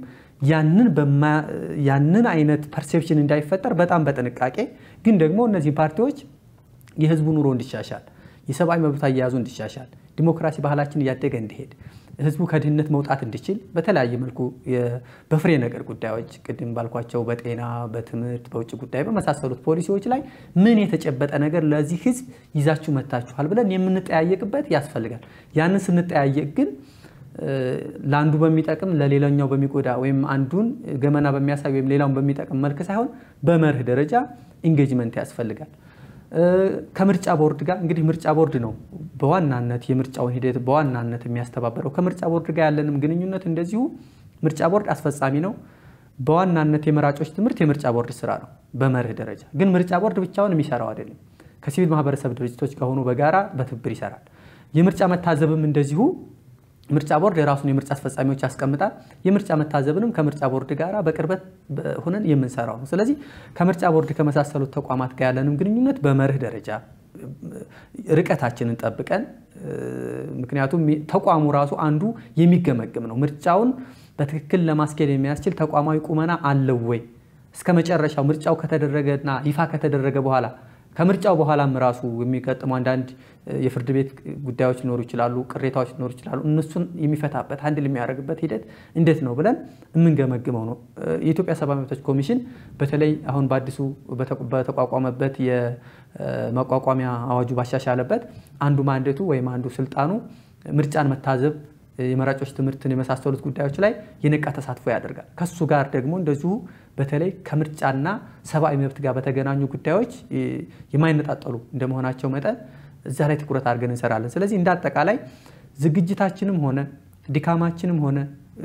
ያንን አይነት ፐርሴፕሽን እንዳይፈጠር በጣም በጥንቃቄ ግን ደግሞ እነዚህ ፓርቲዎች የህዝቡ ኑሮ እንዲሻሻል፣ የሰብአዊ መብት አያያዙ እንዲሻሻል፣ ዲሞክራሲ ባህላችን እያደገ እንዲሄድ ህዝቡ ከድህነት መውጣት እንዲችል በተለያየ መልኩ በፍሬ ነገር ጉዳዮች ቅድም ባልኳቸው በጤና፣ በትምህርት፣ በውጭ ጉዳይ በመሳሰሉት ፖሊሲዎች ላይ ምን የተጨበጠ ነገር ለዚህ ህዝብ ይዛችሁ መታችኋል ብለን የምንጠያየቅበት ያስፈልጋል። ያንን ስንጠያየቅ ግን ለአንዱ በሚጠቅም ለሌላኛው በሚጎዳ ወይም አንዱን ገመና በሚያሳይ ወይም ሌላውን በሚጠቅም መልክ ሳይሆን በመርህ ደረጃ ኢንጌጅመንት ያስፈልጋል። ከምርጫ ቦርድ ጋር እንግዲህ ምርጫ ቦርድ ነው በዋናነት የምርጫውን ሂደት በዋናነት የሚያስተባበረው። ከምርጫ ቦርድ ጋር ያለንም ግንኙነት እንደዚሁ ምርጫ ቦርድ አስፈጻሚ ነው። በዋናነት የመራጮች ትምህርት የምርጫ ቦርድ ስራ ነው በመርህ ደረጃ። ግን ምርጫ ቦርድ ብቻውን የሚሰራው አይደለም። ከሲቪል ማህበረሰብ ድርጅቶች ከሆኑ በጋራ በትብብር ይሰራል። የምርጫ መታዘብም እንደዚሁ ምርጫ ቦርድ የራሱን የምርጫ አስፈጻሚዎች ያስቀምጣል። የምርጫ መታዘብንም ከምርጫ ቦርድ ጋር በቅርበት ሆነን የምንሰራው ነው። ስለዚህ ከምርጫ ቦርድ ከመሳሰሉት ተቋማት ጋር ያለንም ግንኙነት በመርህ ደረጃ ርቀታችንን ጠብቀን ምክንያቱም ተቋሙ ራሱ አንዱ የሚገመግም ነው። ምርጫውን በትክክል ለማስኬድ የሚያስችል ተቋማዊ ቁመና አለው ወይ እስከ መጨረሻው ምርጫው ከተደረገና ይፋ ከተደረገ በኋላ ከምርጫው በኋላም ራሱ የሚገጥሙ አንዳንድ የፍርድ ቤት ጉዳዮች ሊኖሩ ይችላሉ፣ ቅሬታዎች ሊኖሩ ይችላሉ። እነሱን የሚፈታበት አንድል የሚያደርግበት ሂደት እንዴት ነው ብለን የምንገመግመው ነው። የኢትዮጵያ ሰብአዊ መብቶች ኮሚሽን በተለይ አሁን በአዲሱ በተቋቋመበት የመቋቋሚያ አዋጁ ባሻሻለበት አንዱ ማንዴቱ ወይም አንዱ ስልጣኑ ምርጫን መታዘብ የመራጮች ትምህርትን የመሳሰሉት ጉዳዮች ላይ የነቃ ተሳትፎ ያደርጋል። ከሱ ጋር ደግሞ እንደዚሁ በተለይ ከምርጫና ሰብአዊ መብት ጋር በተገናኙ ጉዳዮች የማይነጣጠሉ እንደመሆናቸው መጠን እዛ ላይ ትኩረት አድርገን እንሰራለን። ስለዚህ እንደ አጠቃላይ ዝግጅታችንም ሆነ ድካማችንም ሆነ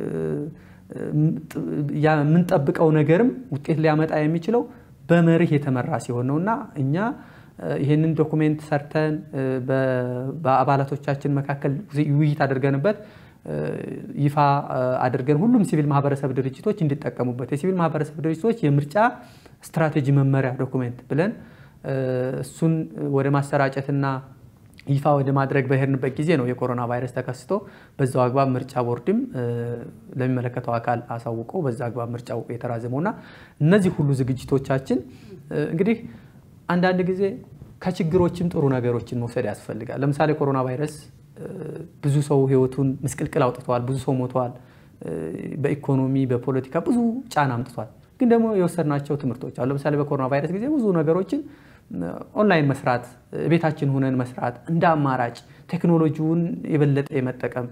የምንጠብቀው ነገርም ውጤት ሊያመጣ የሚችለው በመርህ የተመራ ሲሆን ነው እና እኛ ይህንን ዶኩሜንት ሰርተን በአባላቶቻችን መካከል ውይይት አድርገንበት ይፋ አድርገን ሁሉም ሲቪል ማህበረሰብ ድርጅቶች እንዲጠቀሙበት የሲቪል ማህበረሰብ ድርጅቶች የምርጫ ስትራቴጂ መመሪያ ዶኩሜንት ብለን እሱን ወደ ማሰራጨትና ይፋ ወደ ማድረግ በሄድንበት ጊዜ ነው የኮሮና ቫይረስ ተከስቶ በዛው አግባብ ምርጫ ቦርድም ለሚመለከተው አካል አሳውቆ በዛ አግባብ ምርጫው የተራዘመውና እነዚህ ሁሉ ዝግጅቶቻችን እንግዲህ አንዳንድ ጊዜ ከችግሮችም ጥሩ ነገሮችን መውሰድ ያስፈልጋል። ለምሳሌ ኮሮና ቫይረስ ብዙ ሰው ህይወቱን ምስቅልቅል አውጥተዋል። ብዙ ሰው ሞተዋል። በኢኮኖሚ በፖለቲካ ብዙ ጫና አምጥቷል። ግን ደግሞ የወሰድናቸው ትምህርቶች አሉ። ለምሳሌ በኮሮና ቫይረስ ጊዜ ብዙ ነገሮችን ኦንላይን መስራት፣ ቤታችን ሁነን መስራት እንደ አማራጭ ቴክኖሎጂውን የበለጠ የመጠቀም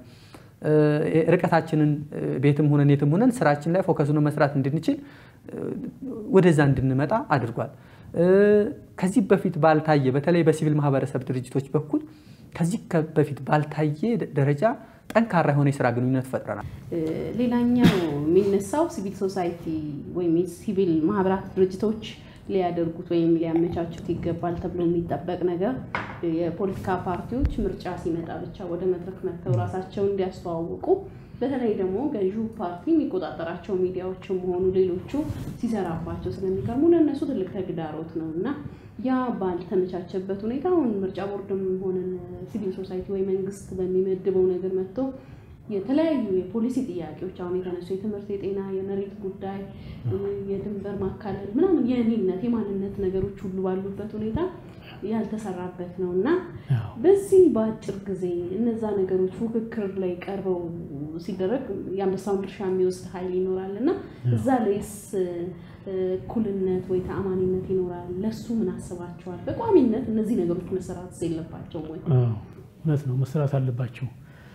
ርቀታችንን ቤትም ሁነን የትም ሁነን ስራችን ላይ ፎከሱን መስራት እንድንችል ወደዛ እንድንመጣ አድርጓል። ከዚህ በፊት ባልታየ በተለይ በሲቪል ማህበረሰብ ድርጅቶች በኩል ከዚህ በፊት ባልታየ ደረጃ ጠንካራ የሆነ የስራ ግንኙነት ፈጥረናል። ሌላኛው የሚነሳው ሲቪል ሶሳይቲ ወይም የሲቪል ማህበራት ድርጅቶች ሊያደርጉት ወይም ሊያመቻቹት ይገባል ተብሎ የሚጠበቅ ነገር የፖለቲካ ፓርቲዎች ምርጫ ሲመጣ ብቻ ወደ መድረክ መጥተው ራሳቸውን እንዲያስተዋውቁ በተለይ ደግሞ ገዢው ፓርቲ የሚቆጣጠራቸው ሚዲያዎችም ሆኑ ሌሎቹ ሲሰራባቸው ስለሚቀርሙ ለእነሱ ትልቅ ተግዳሮት ነው እና ያ ባልተመቻቸበት ሁኔታ አሁን ምርጫ ቦርድም ሆነን ሲቪል ሶሳይቲ ወይ መንግስት በሚመድበው ነገር መጥቶ የተለያዩ የፖሊሲ ጥያቄዎች አሁን የተነሱ የትምህርት፣ የጤና፣ የመሬት ጉዳይ፣ የድንበር ማካለል ምናምን የእኔነት የማንነት ነገሮች ሁሉ ባሉበት ሁኔታ ያልተሰራበት ነው እና በዚህ በአጭር ጊዜ እነዛ ነገሮች ፉክክር ላይ ቀርበው ሲደረግ የአንበሳውን ድርሻ የሚወስድ ኃይል ይኖራል እና እዛ ላይስ እኩልነት ወይ ተአማኒነት ይኖራል? ለሱ ምን አስባቸዋል? በቋሚነት እነዚህ ነገሮች መሰራት የለባቸውም ወይ? እውነት ነው መሰራት አለባቸው።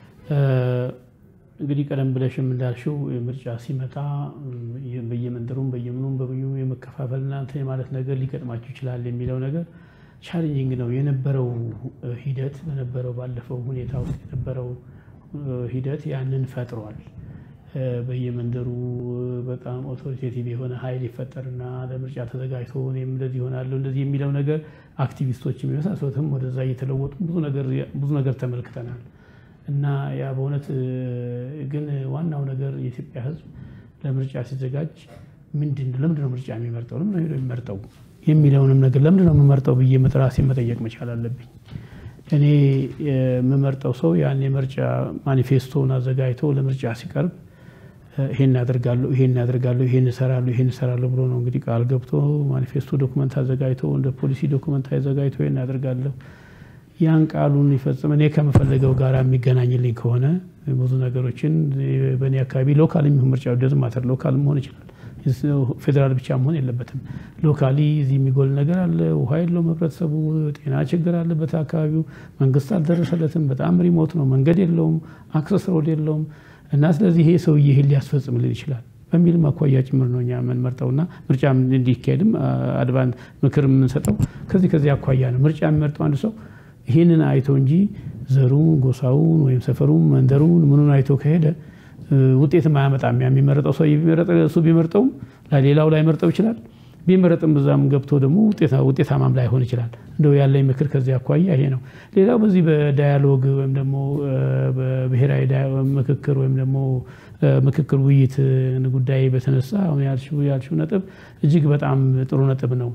እንግዲህ ቀደም ብለሽም እንዳልሽው ምርጫ ሲመጣ በየመንደሩም በየምኑም በምኑ የመከፋፈልና እንትን የማለት ነገር ሊገጥማቸው ይችላል የሚለው ነገር ቻሌንጂንግ ነው የነበረው ሂደት በነበረው ባለፈው ሁኔታ ውስጥ የነበረው ሂደት ያንን ፈጥሯል። በየመንደሩ በጣም ኦቶሪቴቲቭ የሆነ ኃይል ይፈጠርና ለምርጫ ተዘጋጅቶ እኔም እንደዚህ ይሆናለሁ እንደዚህ የሚለው ነገር አክቲቪስቶች የሚመሳሰሉትም ወደዛ እየተለወጡ ብዙ ነገር ተመልክተናል። እና ያ በእውነት ግን ዋናው ነገር የኢትዮጵያ ሕዝብ ለምርጫ ሲዘጋጅ ምንድን ለምንድን ነው ምርጫ የሚመርጠው ለምንድን ነው የሚመርጠው የሚለውንም ነገር ለምንድን ነው የምመርጠው ብዬ ራሴን መጠየቅ መቻል አለብኝ። እኔ የምመርጠው ሰው ያን የምርጫ ማኒፌስቶን አዘጋጅቶ ለምርጫ ሲቀርብ ይሄን ያደርጋለሁ ይሄን ያደርጋለሁ ይሄን እሰራለሁ ይሄን እሰራለሁ ብሎ ነው እንግዲህ ቃል ገብቶ ማኒፌስቶ ዶክመንት አዘጋጅቶ እንደ ፖሊሲ ዶክመንት አዘጋጅቶ ይሄን ያደርጋለሁ ያን ቃሉን ይፈጽም እኔ ከምፈልገው ጋር የሚገናኝልኝ ከሆነ ብዙ ነገሮችን በእኔ አካባቢ ሎካል የሚሆን ምርጫ ደዝ ማተር ሎካል መሆን ይችላል። ፌዴራል ብቻ መሆን የለበትም። ሎካሊ እዚህ የሚጎል ነገር አለ፣ ውሃ የለውም፣ ህብረተሰቡ ጤና ችግር አለበት፣ አካባቢው መንግስት አልደረሰለትም፣ በጣም ሪሞት ነው፣ መንገድ የለውም፣ አክሰስ ሮድ የለውም እና ስለዚህ ይሄ ሰውዬ ይሄን ሊያስፈጽምልን ይችላል በሚልም አኳያ ጭምር ነው እኛ የምንመርጠውና ምርጫ እንዲካሄድም አድቫንስ ምክር የምንሰጠው ከዚህ ከዚህ አኳያ ነው። ምርጫ የሚመርጠው አንድ ሰው ይህንን አይቶ እንጂ ዘሩን፣ ጎሳውን ወይም ሰፈሩን፣ መንደሩን ምኑን አይቶ ከሄደ ውጤትም አያመጣም። የሚመረጠው ሰው እሱ ቢመርጠውም ሌላው ላይ መርጠው ይችላል። ቢመረጥም እዛም ገብቶ ደግሞ ውጤታማም ላይሆን ይችላል። እንደው ያለኝ ምክር ከዚህ አኳያ ይሄ ነው። ሌላው በዚህ በዳያሎግ ወይም ደግሞ በብሔራዊ ምክክር ወይም ደግሞ ምክክር ውይይት ጉዳይ በተነሳ አሁን ያልሽው ነጥብ እጅግ በጣም ጥሩ ነጥብ ነው።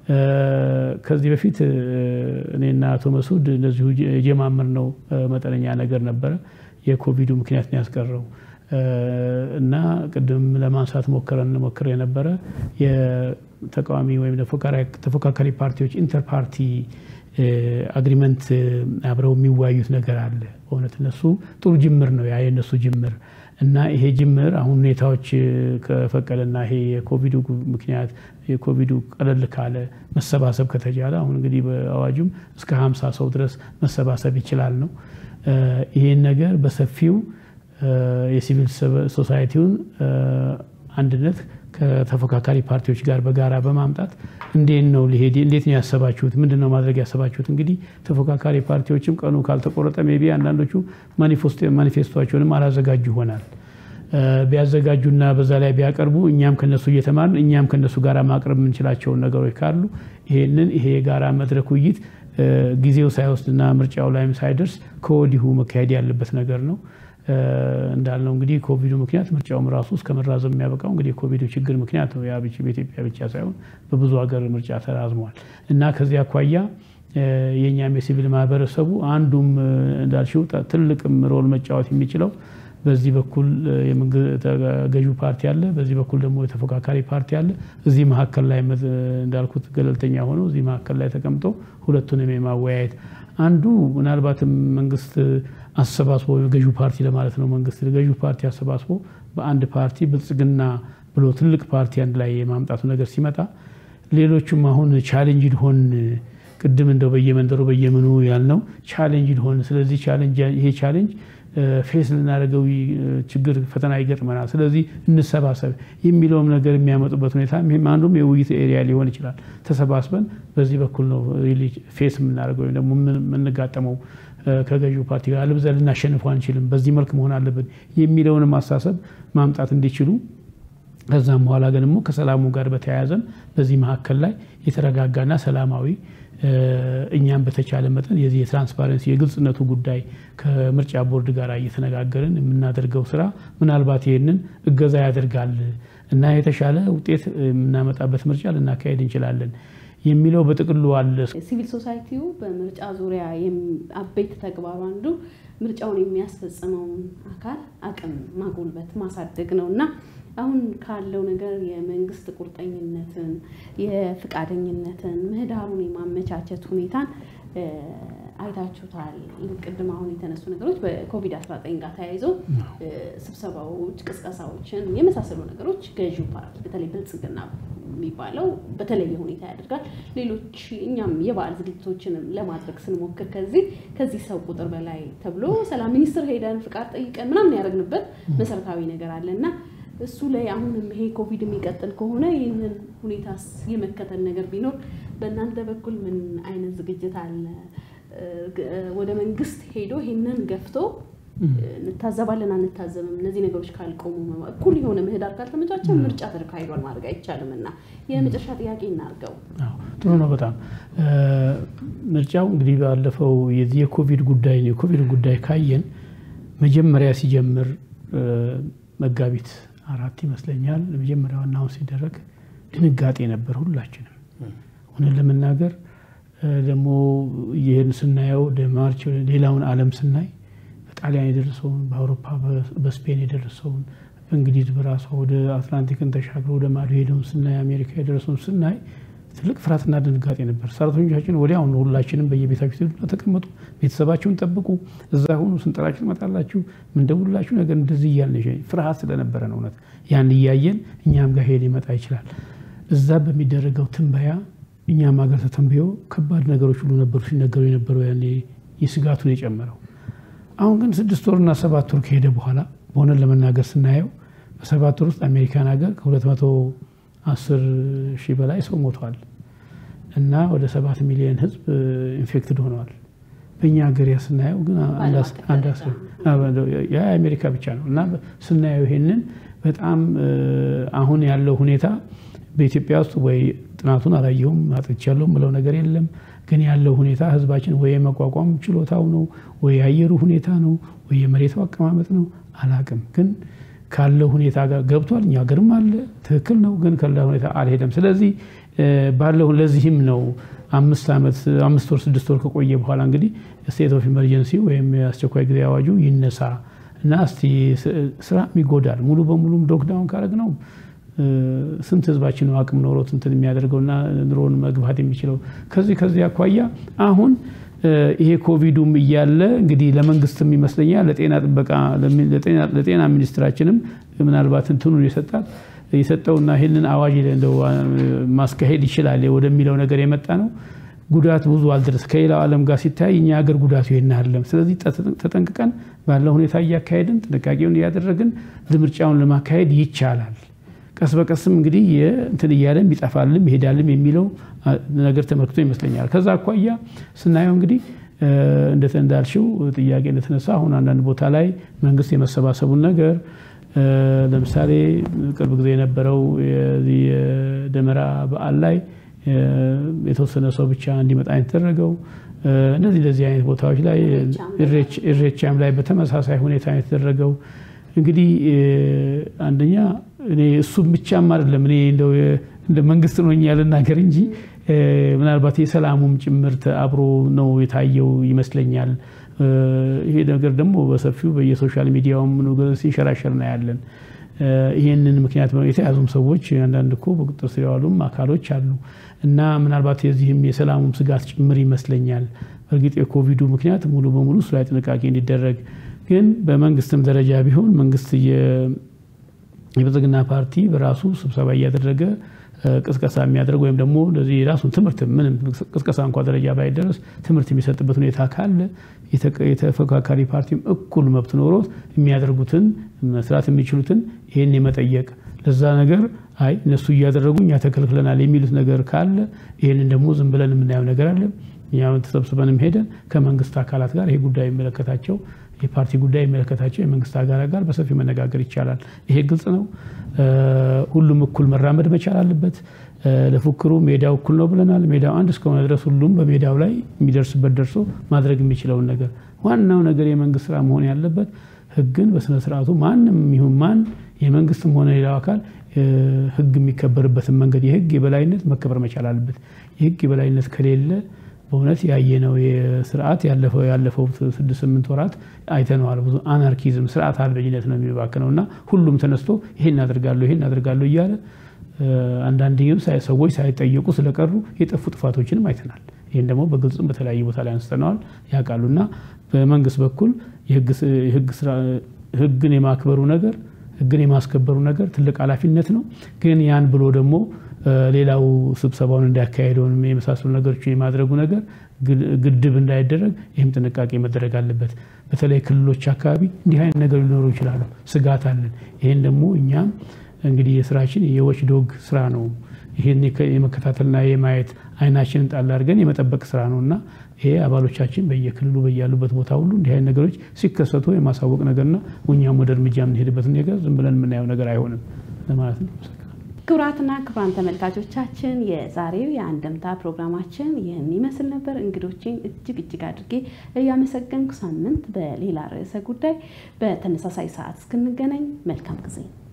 ከዚህ በፊት እኔና አቶ መስዑድ እንደዚሁ የጀማምር ነው መጠነኛ ነገር ነበረ። የኮቪዱ ምክንያት ነው ያስቀረው እና ቅድም ለማንሳት ሞክረን ሞክር የነበረ የተቃዋሚ ወይም ተፎካካሪ ፓርቲዎች ኢንተር ፓርቲ አግሪመንት አብረው የሚወያዩት ነገር አለ። በእውነት እነሱ ጥሩ ጅምር ነው ያ የእነሱ ጅምር እና ይሄ ጅምር አሁን ሁኔታዎች ከፈቀደና ይሄ የኮቪዱ ምክንያት የኮቪዱ ቀለል ካለ መሰባሰብ ከተቻለ አሁን እንግዲህ በአዋጁም እስከ ሀምሳ ሰው ድረስ መሰባሰብ ይችላል ነው። ይህን ነገር በሰፊው የሲቪል ሶሳይቲውን አንድነት ከተፎካካሪ ፓርቲዎች ጋር በጋራ በማምጣት እንዴት ነው ሊሄድ እንዴት ነው ያሰባችሁት? ምንድን ነው ማድረግ ያሰባችሁት? እንግዲህ ተፎካካሪ ፓርቲዎችም ቀኑ ካልተቆረጠ ሜይ ቢ አንዳንዶቹ ማኒፌስቶቸውንም አላዘጋጁ ይሆናል። ቢያዘጋጁና በዛ ላይ ቢያቀርቡ እኛም ከነሱ እየተማርን እኛም ከነሱ ጋር ማቅረብ የምንችላቸውን ነገሮች ካሉ ይሄንን ይሄ የጋራ መድረክ ውይይት ጊዜው ሳይወስድና ምርጫው ላይም ሳይደርስ ከወዲሁ መካሄድ ያለበት ነገር ነው። እንዳልነው እንግዲህ ኮቪዱ ምክንያት ምርጫውም ራሱ እስከ መራዘም የሚያበቃው እንግዲህ የኮቪዱ ችግር ምክንያት ነው። ያ በኢትዮጵያ ብቻ ሳይሆን በብዙ ሀገር ምርጫ ተራዝሟል እና ከዚህ አኳያ የእኛም የሲቪል ማህበረሰቡ አንዱም እንዳልሽው ትልቅም ሮል መጫወት የሚችለው በዚህ በኩል ገዢው ፓርቲ አለ፣ በዚህ በኩል ደግሞ የተፎካካሪ ፓርቲ አለ። እዚህ መካከል ላይ እንዳልኩት ገለልተኛ ሆኖ እዚህ መካከል ላይ ተቀምጦ ሁለቱንም የማወያየት አንዱ ምናልባትም መንግስት አሰባስቦ ገዢው ፓርቲ ለማለት ነው። መንግስት ገዢው ፓርቲ አሰባስቦ በአንድ ፓርቲ ብልጽግና ብሎ ትልቅ ፓርቲ አንድ ላይ የማምጣቱ ነገር ሲመጣ ሌሎቹም አሁን ቻሌንጅ ሆን ቅድም እንደው በየመንደሩ በየምኑ ያልነው ቻሌንጅ ሆን ስለዚህ ይሄ ቻሌንጅ ፌስ ልናደርገው ችግር ፈተና ይገጥመናል። ስለዚህ እንሰባሰብ የሚለውም ነገር የሚያመጡበት ሁኔታ አንዱም የውይይት ኤሪያ ሊሆን ይችላል። ተሰባስበን በዚህ በኩል ነው ፌስ የምናደርገው ወይም ደግሞ የምንጋጠመው ከገዢው ፓርቲ ጋር አለበለዚያ ልናሸንፈው አንችልም፣ በዚህ መልክ መሆን አለብን የሚለውንም አስተሳሰብ ማምጣት እንዲችሉ ከዛም በኋላ ግን ደግሞ ከሰላሙ ጋር በተያያዘም በዚህ መካከል ላይ የተረጋጋና ሰላማዊ እኛም በተቻለ መጠን የዚህ የትራንስፓረንሲ የግልጽነቱ ጉዳይ ከምርጫ ቦርድ ጋር እየተነጋገርን የምናደርገው ስራ ምናልባት ይህንን እገዛ ያደርጋል እና የተሻለ ውጤት የምናመጣበት ምርጫ ልናካሄድ እንችላለን የሚለው በጥቅሉ አለ። ሲቪል ሶሳይቲው በምርጫ ዙሪያ አበይት ተግባሩ አንዱ ምርጫውን የሚያስፈጽመውን አካል አቅም ማጎልበት ማሳደግ ነው እና አሁን ካለው ነገር የመንግስት ቁርጠኝነትን፣ የፍቃደኝነትን፣ ምህዳሩን የማመቻቸት ሁኔታን አይታችሁታል። ቅድም አሁን የተነሱ ነገሮች በኮቪድ-19 ጋር ተያይዘው ስብሰባዎች፣ ቅስቀሳዎችን የመሳሰሉ ነገሮች ገዢው ፓርቲ በተለይ ብልጽግና የሚባለው በተለየ ሁኔታ ያደርጋል። ሌሎች እኛም የበዓል ዝግጅቶችንም ለማድረግ ስንሞክር ከዚህ ከዚህ ሰው ቁጥር በላይ ተብሎ ሰላም ሚኒስትር ሄደን ፍቃድ ጠይቀን ምናምን ያደረግንበት መሰረታዊ ነገር አለ እና እሱ ላይ አሁንም ይሄ ኮቪድ የሚቀጥል ከሆነ ይህንን ሁኔታስ የመከተል ነገር ቢኖር በእናንተ በኩል ምን አይነት ዝግጅት አለ? ወደ መንግስት ሄዶ ይህንን ገፍቶ እንታዘባለን አንታዘብም፣ እነዚህ ነገሮች ካልቆሙ እኩል የሆነ ምህዳር ካልተመቻቸ ምርጫ ተካሂዷል ማድረግ አይቻልም እና የመጨረሻ ጥያቄ እናርገው። ጥሩ ነው በጣም ምርጫው እንግዲህ ባለፈው የዚህ የኮቪድ ጉዳይ የኮቪድ ጉዳይ ካየን መጀመሪያ ሲጀምር መጋቢት አራት ይመስለኛል መጀመሪያ ዋናውን ሲደረግ ድንጋጤ ነበር ሁላችንም። እውነት ለመናገር ደግሞ ይህን ስናየው ማርች ሌላውን ዓለም ስናይ በጣሊያን የደረሰውን በአውሮፓ በስፔን የደረሰውን በእንግሊዝ በራሷ ወደ አትላንቲክን ተሻግሮ ወደ ማዶ ሄደውን ስናይ አሜሪካ የደረሰውን ስናይ ትልቅ ፍርሃትና ድንጋጤ ነበር። ሰራተኞቻችን ወዲያውኑ ሁላችንም በየቤታችሁ ትሄዱና ተቀመጡ፣ ቤተሰባችሁን ጠብቁ፣ እዛ ሁኑ፣ ስንጠራችሁ ትመጣላችሁ፣ ምንደውላችሁ ነገር እንደዚህ እያልን ፍርሃት ስለነበረ ነው። እውነት ያን እያየን እኛም ጋር ሄድ ሊመጣ ይችላል። እዛ በሚደረገው ትንበያ እኛም ሀገር ተተንብዮ ከባድ ነገሮች ሁሉ ነበሩ ሲነገሩ የነበረው ያኔ የስጋቱን የጨመረው። አሁን ግን ስድስት ወርና ሰባት ወር ከሄደ በኋላ በሆነን ለመናገር ስናየው በሰባት ወር ውስጥ አሜሪካን ሀገር ከሁለት መቶ አስር ሺህ በላይ ሰው ሞተዋል እና ወደ ሰባት ሚሊዮን ህዝብ ኢንፌክትድ ሆነዋል። በእኛ ሀገር ስናየው ግን አንድ የአሜሪካ ብቻ ነው እና ስናየው ይሄንን በጣም አሁን ያለው ሁኔታ በኢትዮጵያ ውስጥ ወይ ጥናቱን አላየሁም አጥቻለሁ ምለው ነገር የለም። ግን ያለው ሁኔታ ህዝባችን ወይ የመቋቋም ችሎታው ነው ወይ የአየሩ ሁኔታ ነው ወይ የመሬቱ አቀማመጥ ነው አላቅም። ግን ካለው ሁኔታ ጋር ገብቷል። እኛ ሀገርም አለ ትክክል ነው። ግን ካለ ሁኔታ አልሄደም። ስለዚህ ባለው ለዚህም ነው አምስት ዓመት አምስት ወር ስድስት ወር ከቆየ በኋላ እንግዲህ ስቴት ኦፍ ኢመርጀንሲ ወይም የአስቸኳይ ጊዜ አዋጁ ይነሳ እና እስቲ ስራ ይጎዳል ሙሉ በሙሉም ሎክዳውን ካረግ ነው ስንት ህዝባችን ነው አቅም ኖሮት እንትን የሚያደርገውና ኑሮን መግባት የሚችለው ከዚህ ከዚህ አኳያ አሁን ይሄ ኮቪዱም እያለ እንግዲህ ለመንግስትም ይመስለኛል ለጤና ጥበቃ ለጤና ሚኒስትራችንም ምናልባት እንትኑን የሰጣት የሰጠውና ይህንን አዋጅ እንደው ማስካሄድ ይችላል ወደሚለው ነገር የመጣ ነው። ጉዳት ብዙ አልደረስ ከሌላው ዓለም ጋር ሲታይ እኛ ሀገር ጉዳቱ ይሄን አይደለም። ስለዚህ ተጠንቅቀን ባለው ሁኔታ እያካሄድን ጥንቃቄውን እያደረግን ምርጫውን ለማካሄድ ይቻላል። ቀስ በቀስም እንግዲህ እንትን እያለም ይጠፋልም ይሄዳልም የሚለው ነገር ተመልክቶ ይመስለኛል። ከዛ አኳያ ስናየው እንግዲህ እንዳልሽው ጥያቄ እንደተነሳ አሁን አንዳንድ ቦታ ላይ መንግስት የመሰባሰቡን ነገር ለምሳሌ ቅርብ ጊዜ የነበረው የደመራ በዓል ላይ የተወሰነ ሰው ብቻ እንዲመጣ የተደረገው እነዚህ እንደዚህ አይነት ቦታዎች ላይ እሬቻም ላይ በተመሳሳይ ሁኔታ የተደረገው እንግዲህ አንደኛ እኔ እሱም ብቻም አይደለም እኔ እንደው እንደ መንግስት ነው ልናገር እንጂ ምናልባት የሰላሙም ጭምርት አብሮ ነው የታየው ይመስለኛል። ይሄ ነገር ደግሞ በሰፊው በየሶሻል ሚዲያውም ሲንሸራሸር ነው ያለን። ይህንን ምክንያት የተያዙም ሰዎች አንዳንድ እኮ በቁጥጥር ስር የዋሉም አካሎች አሉ እና ምናልባት የዚህም የሰላሙም ስጋት ጭምር ይመስለኛል። በእርግጥ የኮቪዱ ምክንያት ሙሉ በሙሉ እሱ ላይ ጥንቃቄ እንዲደረግ ግን በመንግስትም ደረጃ ቢሆን መንግስት የብልጽግና ፓርቲ በራሱ ስብሰባ እያደረገ ቅስቀሳ የሚያደርግ ወይም ደግሞ እንደዚህ የራሱን ትምህርት ምንም ቅስቀሳ እንኳ ደረጃ ባይደረስ ትምህርት የሚሰጥበት ሁኔታ ካለ የተፎካካሪ ፓርቲም እኩል መብት ኖሮት የሚያደርጉትን መስራት የሚችሉትን ይህን የመጠየቅ ለዛ ነገር አይ እነሱ እያደረጉ እኛ ተከልክለናል የሚሉት ነገር ካለ ይህንን ደግሞ ዝም ብለን የምናየው ነገር አለ። እኛ ተሰብስበንም ሄደን ከመንግስት አካላት ጋር ይሄ ጉዳይ የሚመለከታቸው የፓርቲ ጉዳይ የሚመለከታቸው የመንግስት አካላት ጋር በሰፊ መነጋገር ይቻላል። ይሄ ግልጽ ነው። ሁሉም እኩል መራመድ መቻል አለበት። ለፉክሩ ሜዳው እኩል ነው ብለናል። ሜዳው አንድ እስከሆነ ድረስ ሁሉም በሜዳው ላይ የሚደርስበት ደርሶ ማድረግ የሚችለውን ነገር ዋናው ነገር የመንግስት ስራ መሆን ያለበት ህግን በስነ ስርዓቱ ማንም ይሁን ማን የመንግስትም ሆነ ሌላው አካል ህግ የሚከበርበትን መንገድ የህግ የበላይነት መከበር መቻል አለበት። የህግ የበላይነት ከሌለ በእውነት ያየነው የስርዓት ያለፈው ስድስት ስምንት ወራት አይተነዋል። ብዙ አናርኪዝም ስርዓት አልበኝነት ነው የሚባክነው እና ሁሉም ተነስቶ ይሄን አደርጋለሁ ይሄን አደርጋለሁ እያለ አንዳንድም ሰዎች ሳይጠየቁ ስለቀሩ የጠፉ ጥፋቶችንም አይተናል። ይህን ደግሞ በግልጽም በተለያየ ቦታ ላይ አንስተነዋል ያውቃሉ። እና በመንግስት በኩል ህግን የማክበሩ ነገር ህግን የማስከበሩ ነገር ትልቅ ኃላፊነት ነው። ግን ያን ብሎ ደግሞ ሌላው ስብሰባውን እንዳያካሄደውን የመሳሰሉ ነገሮች የማድረጉ ነገር ግድብ እንዳይደረግ ይህም ጥንቃቄ መደረግ አለበት። በተለይ ክልሎች አካባቢ እንዲህ አይነት ነገር ሊኖሩ ይችላሉ። ስጋት አለን። ይህን ደግሞ እኛም እንግዲህ የስራችን የዎች ዶግ ስራ ነው። ይህን የመከታተልና የማየት አይናችንን ጣል አድርገን የመጠበቅ ስራ ነው እና ይሄ አባሎቻችን በየክልሉ በያሉበት ቦታ ሁሉ እንዲህ አይነት ነገሮች ሲከሰቱ የማሳወቅ ነገርና እኛም ወደ እርምጃ የምንሄድበትን ነገር ዝም ብለን የምናየው ነገር አይሆንም ለማለት ነው። ክቡራትና ክቡራን ተመልካቾቻችን የዛሬው የአንድምታ ፕሮግራማችን ይህን ይመስል ነበር። እንግዶችን እጅግ እጅግ አድርጌ እያመሰገንኩ ሳምንት በሌላ ርዕሰ ጉዳይ በተመሳሳይ ሰዓት እስክንገናኝ መልካም ጊዜ